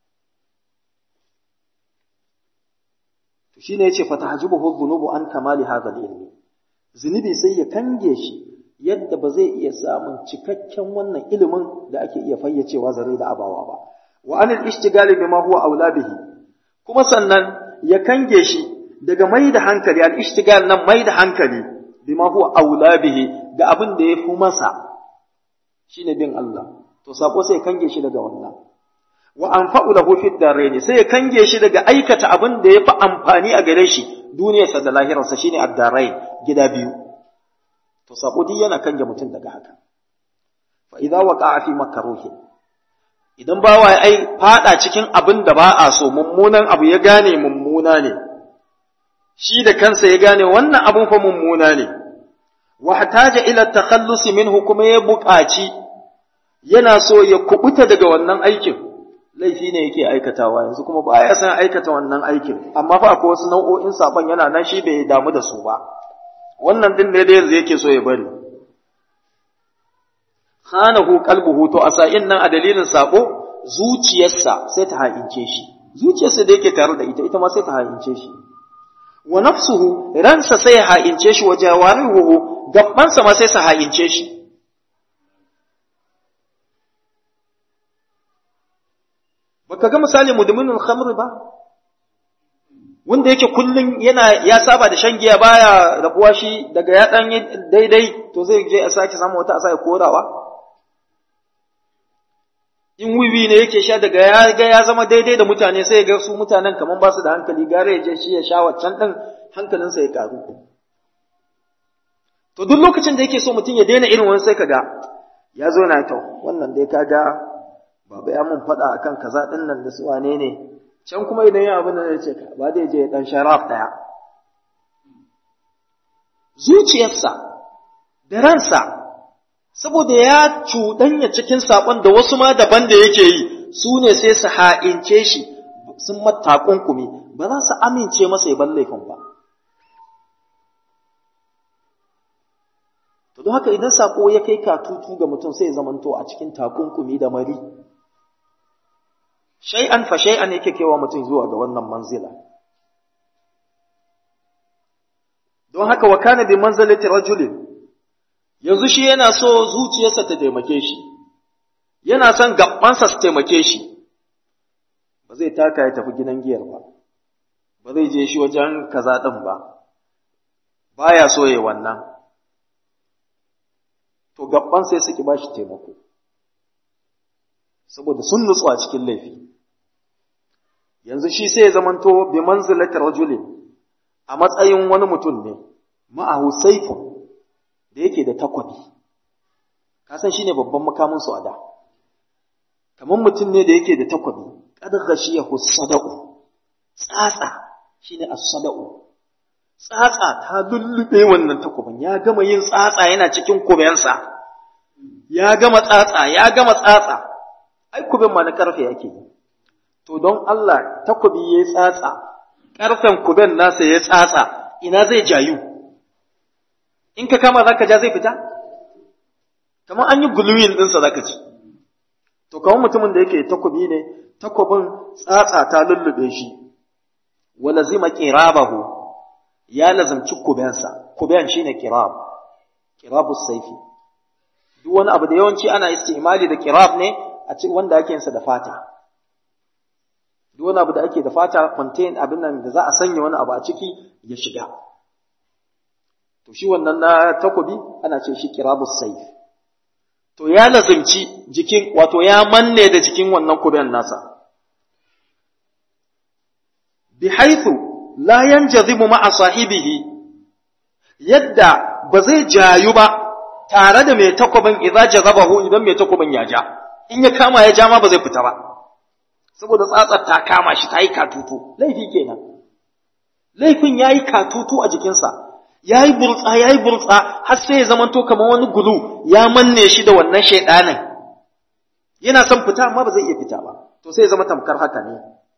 to shine yace fatahjibuhu dhunubu an kamali hadha al-ilmi zunubi sai ya kange shi yadda ba zai iya samun cikakken wannan ilimin da ake iya fayyacewa zare da abawa ba wa anil ishtigali bima huwa aula bihi kuma sannan ya kange shi daga mai da hankali al ishtigal nan mai da hankali bima huwa aula bihi ga abin da ya fi masa shine bin Allah to sako sai kange shi daga wannan wa anfa'u lahu fid daraini sai ya kange shi daga aikata abin da ya fi amfani a gare shi duniyarsa da lahirarsa shine ad-darain gida biyu to sako duk yana kange mutum daga haka fa idza waqa'a fi makruhi idan bawa ya ai fada cikin abin da ba a so mummunan abu ya gane mummuna ne shi da kansa ya gane wannan abun fa mummuna ne wa hataja ila takhallusi minhu kuma ya buƙaci yana so ya kubuta daga wannan aikin laifi ne yake aikatawa yanzu kuma baya san aikata wannan aikin amma fa akwai wasu nau'o'in saban yana nan shi bai damu da su ba wannan din ne da yanzu yake so ya bari khanahu qalbuhu to asa'in nan a dalilin sako zuciyarsa sai ta ha'ince shi zuciyarsa da yake tare da ita ita ma sai ta ha'ince shi wa nafsuhu ransa sai ya ha'ince shi wa jawarihu gabbansa ma sai sa ha'ince shi baka ga misali mudminul khamr ba wanda yake kullun yana ya saba da shan giya baya rabuwa shi daga ya dan daidai to zai je a sake samu wata a sake korawa in wiwi ne yake sha daga ya ga ya zama daidai da mutane sai ya ga su mutanen kaman ba su da hankali gare ya je shi ya sha waccan din hankalinsa ya karu to duk lokacin da yake so mutum ya daina irin wani sai kaga ya zo na to wannan dai kaga baba ya mun faɗa akan kaza din nan da su wane ne can kuma idan ya abin da ya ce ba zai je dan sharaf daya zuciyarsa da ransa saboda ya cuɗanya cikin saƙon da wasu ma daban da yake yi su ne sai su ha'ince shi sun matakunkumi ba za su amince masa ya laifin ba to don haka idan saƙo ya kai katutu ga mutum sai ya zamanto a cikin takunkumi da mari shay'an fa shay'an yake kewa mutum zuwa ga wannan manzila don haka wa kana bi manzalati rajulin yanzu shi yana so zuciyarsa ta taimake shi yana son gabansa su taimake shi ba zai taka ya tafi gidan giyar ba ba zai je shi wajen kaza ɗin ba baya so ya wannan to gaban sai suki ba shi taimako saboda sun nutsu a cikin laifi yanzu shi sai ya zamanto bi manzilati rajulin a matsayin wani mutum ne ma'ahu saifun da yake da takwabi ka san shine babban makamin su a da kamar mutum ne da yake da takwabi kad ghashiyahu sadaqu tsatsa shine as-sadaqu tsatsa ta lullube wannan takwabin ya gama yin tsatsa yana cikin kubensa ya gama tsatsa ya gama tsatsa ai kuben ma na karfe yake to don Allah takwabi yayi tsatsa karfen kuben nasa ya tsatsa ina zai jayu in ka kama zaka ja zai fita kamar an yi guluyin ɗinsa zaka ci to kamar mutumin da yake takobi ne takobin tsatsa ta lullube shi wala zima qirabahu ya lazamci kubensa kuben shine qirab qirabus saifi duk wani abu da yawanci ana istimali da qirab ne a cikin wanda ake yinsa da fata duk wani abu da ake da fata contain abin nan da za a sanya wani abu a ciki ya shiga to shi wannan na takobi ana ce shi kirabus saif to ya lazimci jikin wato ya manne da jikin wannan kuben nasa bi haythu la yanjazibu ma'a sahibihi yadda ba zai jayu ba tare da mai takobin idza jazabahu idan mai takobin ya ja in ya kama ya ja ma ba zai fita ba saboda tsatsar ta kama shi ta yi katutu laifi kenan laifin ya yi katutu a jikinsa ya yi burtsa ya yi burtsa har sai ya zamanto kamar wani gulu ya manne shi da wannan shaidanin yana son fita amma ba zai iya fita ba to sai ya zama tamkar haka ne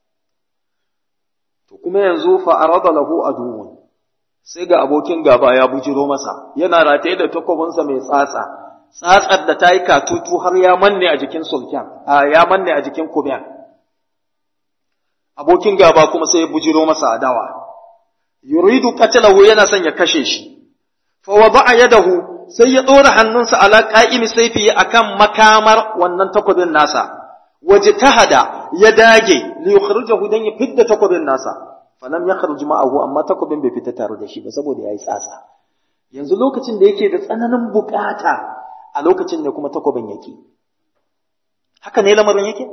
to kuma yanzu fa arada lahu aduwwun sai ga abokin gaba ya bujiro masa yana rataye da takobinsa mai tsatsa tsatsar da ta yi katutu har ya manne a jikin sulken a ya manne a jikin kubiyan abokin gaba kuma sai ya bujiro masa adawa yuridu qatalahu yana son ya kashe shi fa wada'a yadahu sai ya dora hannunsa ala qa'imi sayfi akan makamar wannan takobin nasa wajtahada ya dage li yukhrijahu dan ya fidda takobin nasa falam yakhruj ma'ahu amma takobin bai fita tare da shi ba saboda yayi tsatsa yanzu lokacin da yake da tsananin bukata a lokacin ne kuma takobin yake haka ne lamarin yake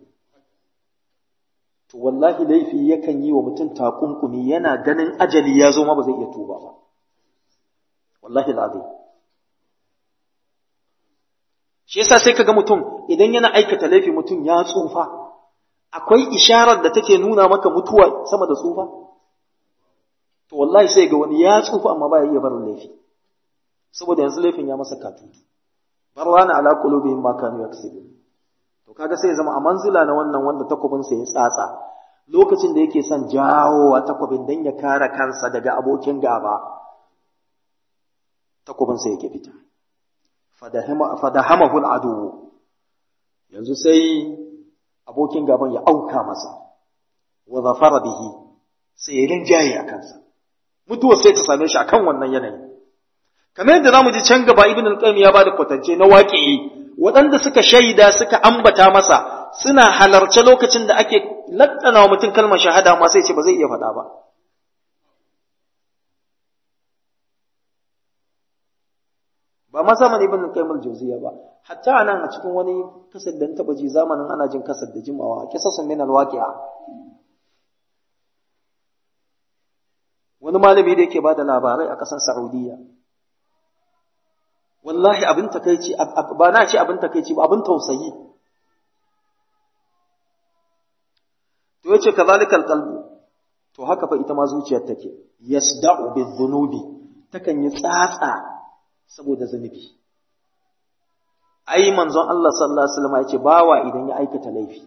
to wallahi laifi yakan yi wa mutum takunkumi yana ganin ajali ya zo ma ba zai iya tuba ba wallahi lazim shi yasa sai kaga mutum idan yana aikata laifi mutum ya tsufa akwai isharar da take nuna maka mutuwa sama da tsufa to wallahi sai ga wani ya tsufa amma baya iya barin laifi saboda yanzu laifin ya masa katutu barwana ala qulubihim ma kanu yaksibun to kaga sai ya zama a manzila na wannan wanda takobin sa ya tsatsa lokacin da yake son jawo a takobin dan ya kare kansa daga abokin gaba takobin sa yake fita fadahama fadahamahu al'adu yanzu sai abokin gaban ya auka masa wa zafara bihi sai ya rinjaye a kansa mutuwa sai ta same shi akan wannan yanayi kamar yadda zamu ji can gaba ibn al-qayyim ya bada kwatance na waqi'i waɗanda suka shaida suka ambata masa suna halarce lokacin da ake lattana wa mutum kalmar shahada ma sai ce ba zai iya faɗa ba ba ma zamanin ibn al-qayyim al-jawziyya ba hatta nan a cikin wani kasar da taba ji zamanin ana jin kasar da jimawa kisasun min al-waqi'a wani malami da yake bada labarai a ƙasar Saudiya wallahi abin takeici ba na ce abin takeici ba abin tausayi to yace kazalikal qalbu to haka fa ita ma zuciyar take yasda'u bizzunubi takan yi tsatsa saboda zunubi ai manzon Allah sallallahu alaihi wasallam yace bawa idan ya aikata laifi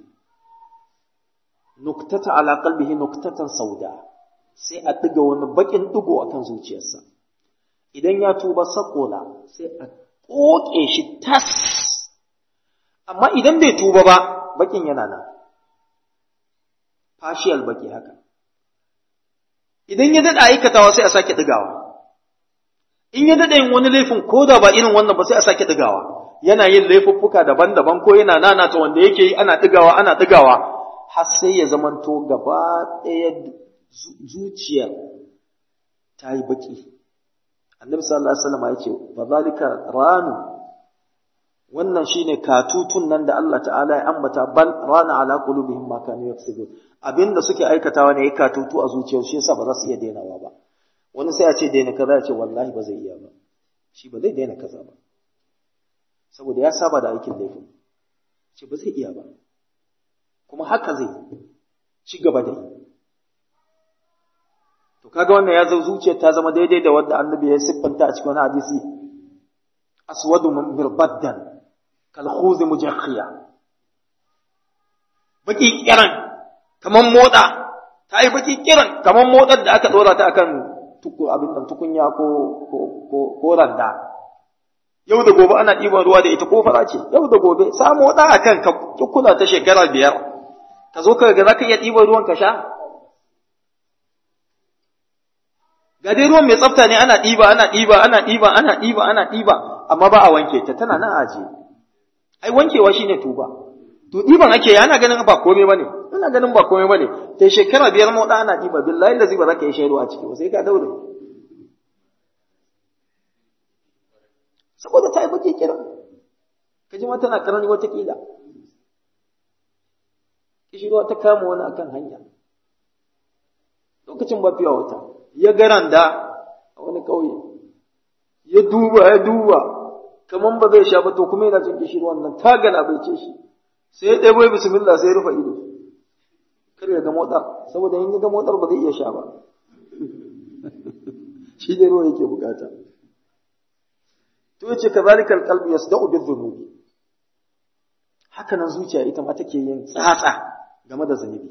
nuktata ala qalbihi nuktatan sauda sai a diga wani bakin digo akan zuciyarsa idan ya tuba sakola sai a koke shi tas amma idan bai tuba ba bakin yana nan partial baki haka idan ya dada aikatawa sai a sake digawa in ya dada yin wani laifin ko da ba irin wannan ba sai a sake digawa yana yin laifuffuka daban-daban ko yana nanata wanda yake yi ana digawa ana digawa har sai ya zamanto gaba ɗaya zuciya ta yi baki annabi sallallahu alaihi wasallam ya ce fa zalika ranu wannan shine katutun nan da Allah ta'ala ya ambata bal rana ala qulubihim ma kanu yaksubun abinda suke aikatawa ne ya katutu a zuciyar shi yasa ba za su iya dainawa ba wani sai ya ce daina kaza ya ce wallahi ba zai iya ba shi ba zai daina kaza ba saboda ya saba da aikin laifin ce ba zai iya ba kuma haka zai ci gaba da yi to kaga wannan ya zo zuciyar ta zama daidai da wanda annabi ya siffanta a cikin wani hadisi aswadu mirbaddan kal khuz mujakhiya baki kiran kaman moda ta yi baki kiran kaman modar da aka dora ta akan tuku abin nan tukunya ko ko ko, ko randa yau da gobe ana ɗiban ruwa da ita ko fara ce yau da gobe samu moda akan ka kula ta shekara biyar ka zo ka ga zaka iya ɗiban ruwan ka sha ga dai ruwan mai tsafta ne ana ɗiba ana ɗiba ana ɗiba ana ɗiba ana ɗiba amma ba a wanke ta tana nan aje ai wankewa shine tuba to ɗiban ake yi ana ganin ba komai bane ina ganin ba komai bane sai shekara biyar mu da ana ɗiba billahi lazi ba za ka yi shaidu a ciki ba sai ka daure saboda ta yi baki kira ka ji ma tana karani wata kila kishirwa ta kama wani akan hanya lokacin ba fiya wata ya garanda a wani ƙauye ya duba ya duba kaman ba zai sha ba to kuma yana cin kishir wannan ta galabaice shi sai ya ɗebo bismillah sai ya rufe ido kar ya ga motsar saboda in ya ga motsar ba zai iya sha ba shi ne ruwa yake bukata to yace kazalika alqalbu yasda'u bidhunubi haka nan zuciya ita ma take yin tsatsa game da zunubi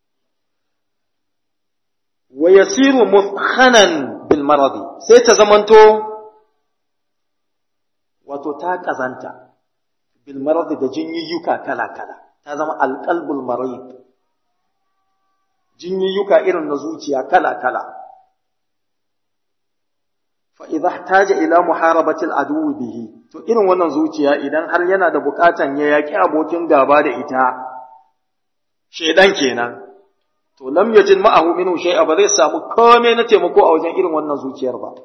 wa yasiru mufkhanan bil maradi sai ta zamanto wato ta kazanta bil maradi da jinyiyyuka kala kala ta zama alqalbul marid jinyiyyuka irin na zuciya kala kala fa idza ihtaja ila muharabati al adu bihi to irin wannan zuciya idan har yana da bukatan ya yaki abokin gaba da ita shedan kenan to lam yajid ma'ahu minhu shay'a ba zai samu komai na taimako a wajen irin wannan zuciyar ba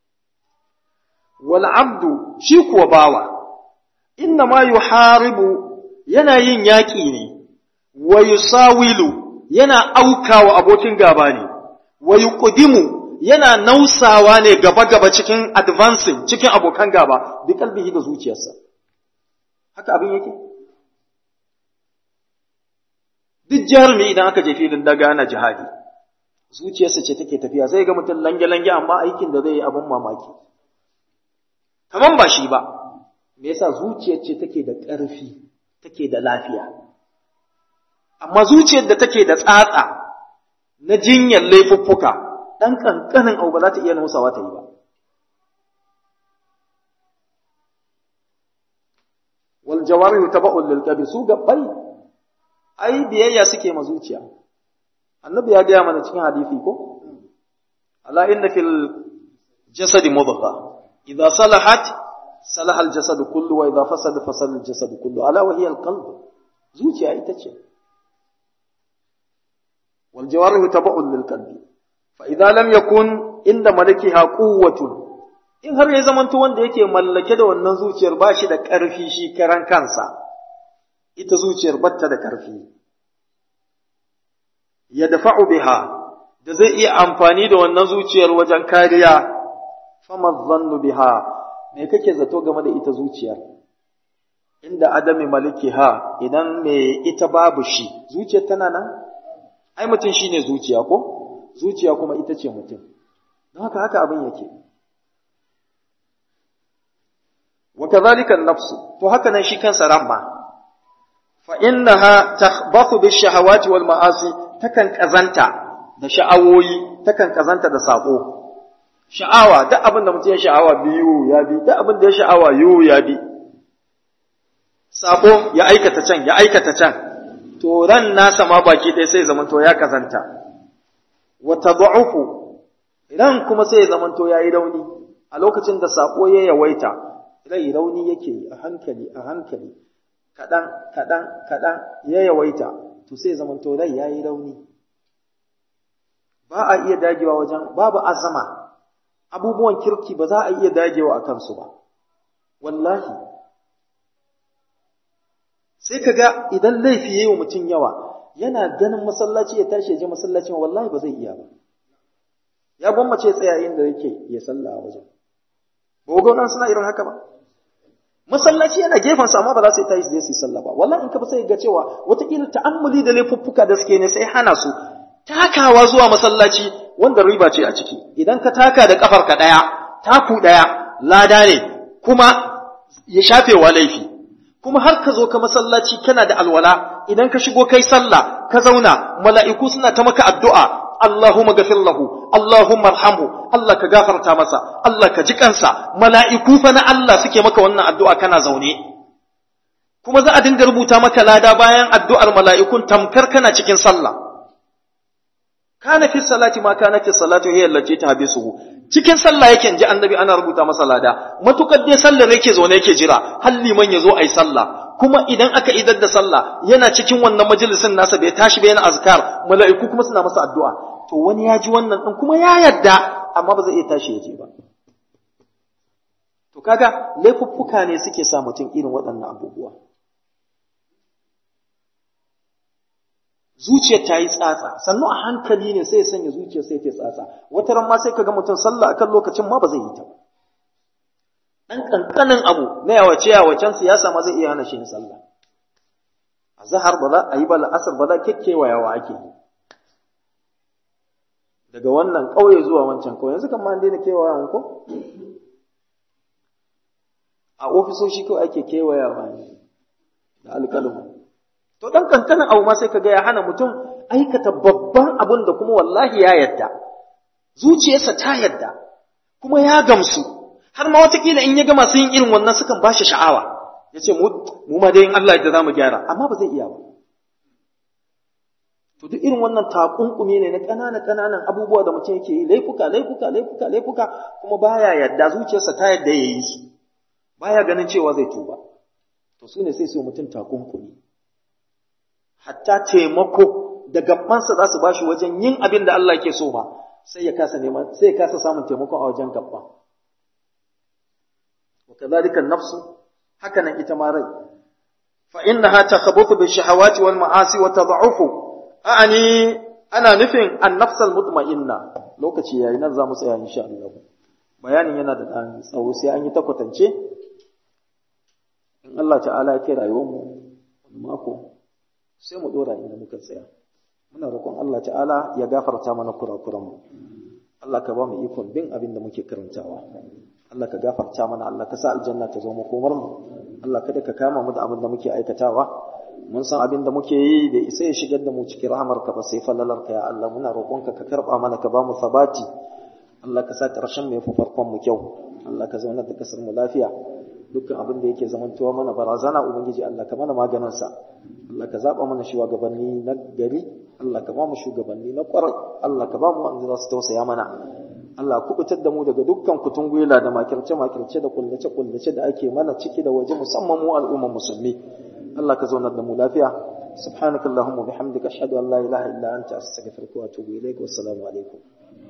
wal abdu shi kuwa bawa inna ma yuharibu yana yin yaki ne wa yusawilu yana aukawa abokin gaba ne wa yuqdimu yana nausawa ne gaba gaba cikin advancing cikin abokan gaba bi kalbihi da zuciyarsa haka abin yake duk jarumi idan aka je filin daga na jihadi zuciyarsa ce take tafiya zai ga mutum lange-lange amma aikin da zai yi abin mamaki kaman ba shi ba me yasa zuciyar ce take da ƙarfi take da lafiya amma zuciyar da take da tsatsa na jinyar laifuffuka ɗan ƙanƙanin abu ba za ta iya nusawa ta yi ba wal jawarihu taba'un lil qalbi su gabbai ai biyayya suke ma zuciya annabi ya gaya mana cikin hadisi ko ala inna fil jasad mudgha idza salahat salaha al jasad kullu wa idza fasada fasada al jasad kullu ala wa hiya al qalb zuciya ita ce wal jawarih tabu'un lil qalbi fa idza lam yakun inda malakiha quwwatun in har ya zamanto wanda yake mallake da wannan zuciyar ba shi da ƙarfi shi karan kansa ita zuciyar batta da ƙarfi ya dafa'u biha da zai iya amfani da wannan zuciyar wajen kariya fama zannu biha me kake zato game da ita zuciyar inda adami malikiha idan me ita babu shi zuciyar tana nan ai mutum shine zuciya ko zuciya kuma ita ce mutum don haka haka abin yake wa kadhalika an-nafs to haka nan shi kansa ramma fa innaha takhbathu bish-shahawati wal ma'asi takan kazanta da sha'awoyi takan kazanta da sako sha'awa duk abin da mutum ya sha'awa biyu ya bi duk abin da ya sha'awa yu ya bi sako ya aikata can ya aikata can to ran nasa ma baki ɗaya sai zamanto ya kazanta wa tad'ufu ran kuma sai zamanto yayi rauni a lokacin da sako ya yawaita rai rauni yake a hankali a hankali kaɗan kaɗan kaɗan ya yawaita to sai zamanto rai ya yi rauni ba a iya dagewa wajen babu azama abubuwan kirki ba za a iya dagewa a kansu ba wallahi sai ka ga idan laifi ya yi wa mutum yawa yana ganin masallaci ya tashi ya je masallacin wallahi ba zai iya ba ya gwammace tsaya inda yake ya salla a wajen ba nan suna irin haka ba masallaci yana gefen sa amma ba za su tashi su je su yi sallah ba wallahi in ka sai ga cewa wataƙila ta'ammuli da laifuffuka da suke ne sai hana su takawa zuwa masallaci wanda riba ce a ciki idan ka taka da kafar ka daya taku daya lada ne kuma ya shafe wa laifi kuma har ka zo ka masallaci kana da alwala idan ka shigo kai sallah ka zauna mala'iku suna ta maka addu'a Allahumma gafir lahu, Allahumma arhamhu, Allah ka gafarta masa, Allah ka ji kansa, mala'iku fa na Allah suke maka wannan addu'a kana zaune. Kuma za a dinga rubuta maka lada bayan addu'ar mala'ikun tamkar kana cikin sallah. Kana fi salati ma kana fi salati hiya allati tahbisuhu. Cikin sallah yake ji annabi ana rubuta masa lada, matukar dai sallar yake zaune yake jira, har liman ya zo ayi sallah. kuma idan aka idar da sallah yana cikin wannan majalisin nasa bai tashi bai yana azkar mala'iku kuma suna masa addu'a to wani ya ji wannan din kuma ya yarda amma ba zai iya tashi ya je ba to kaga laifuffuka ne suke sa mutum irin waɗannan abubuwa zuciyar ta yi tsatsa sannu a hankali ne sai ya sanya zuciyar sai ta tsatsa wata ran ma sai kaga mutum sallah akan lokacin ma ba zai yi ta ba ɗan ƙanƙanin abu na yawace yawacen siyasa ma zai iya hana shi sallah a zahar ba za a yi ba la'asar ba za kyakkyawa yawa ake yi daga wannan ƙauye zuwa wancan ƙauye yanzu kan ma an daina kewayawa ko a ofisoshi kawai ake kewayawa ne da alƙalmu to dan kankanin abu ma sai ka ga ya hana mutum aikata babban abin da kuma wallahi ya yadda zuciyarsa ta yadda kuma ya gamsu har ma watakila in ya ga masu yin irin wannan sukan ba shi sha'awa ya ce mu ma dai in Allah da za mu gyara amma ba zai iya ba to duk irin wannan takunkumi ne na ƙananan ƙananan abubuwa da mutum yake yi laifuka laifuka laifuka laifuka kuma baya yadda zuciyarsa ta yadda ya yi su baya ganin cewa zai tuba to su ne sai su mutum takunkumi hatta taimako da gabansa za su bashi wajen yin abin da Allah ke so ba sai ya kasa neman sai ya kasa samun taimako a wajen gabban wa kadhalika an-nafsu haka nan ita ma rai fa innaha takhabuthu bi shahawati wal ma'asi wa tad'ufu a'ani ana nufin an-nafs al-mutma'inna lokaci yayi nan za mu tsaya insha Allah bayanin yana da dan tsawo sai an yi takwatance in Allah ta'ala ya kai rayuwar mu mako sai mu dora inda muka tsaya muna roƙon Allah ta'ala ya gafarta mana kurakuranmu Allah ka ba mu ikon bin abin da muke karantawa Allah ka gafarta mana Allah ka sa aljanna ta zo makomar mu Allah kada ka kama mu da abin da muke aikatawa mun san abin da muke yi da isa ya shigar da mu cikin rahamarka ba sai falalarka ya Allah muna roƙonka ka karɓa mana ka ba mu sabati Allah ka sa ƙarshen mu yafi farkon mu kyau Allah ka zauna da kasar mu lafiya dukkan abin da yake zamantowa mana barazana ubangiji Allah ka mana maganin sa Allah ka zaba mana shugabanni na gari Allah ka ba mu shugabanni na kwarai Allah ka ba mu wanda za su tausaya mana Allah kubutar da mu daga dukkan kutungwila da makirce makirce da kullace kullace da ake mana ciki da waje musamman mu al'umman musulmi Allah ka zaunar da mu lafiya subhanakallahumma bihamdika ashhadu an la ilaha illa anta astaghfiruka wa atubu ilaik wa assalamu alaikum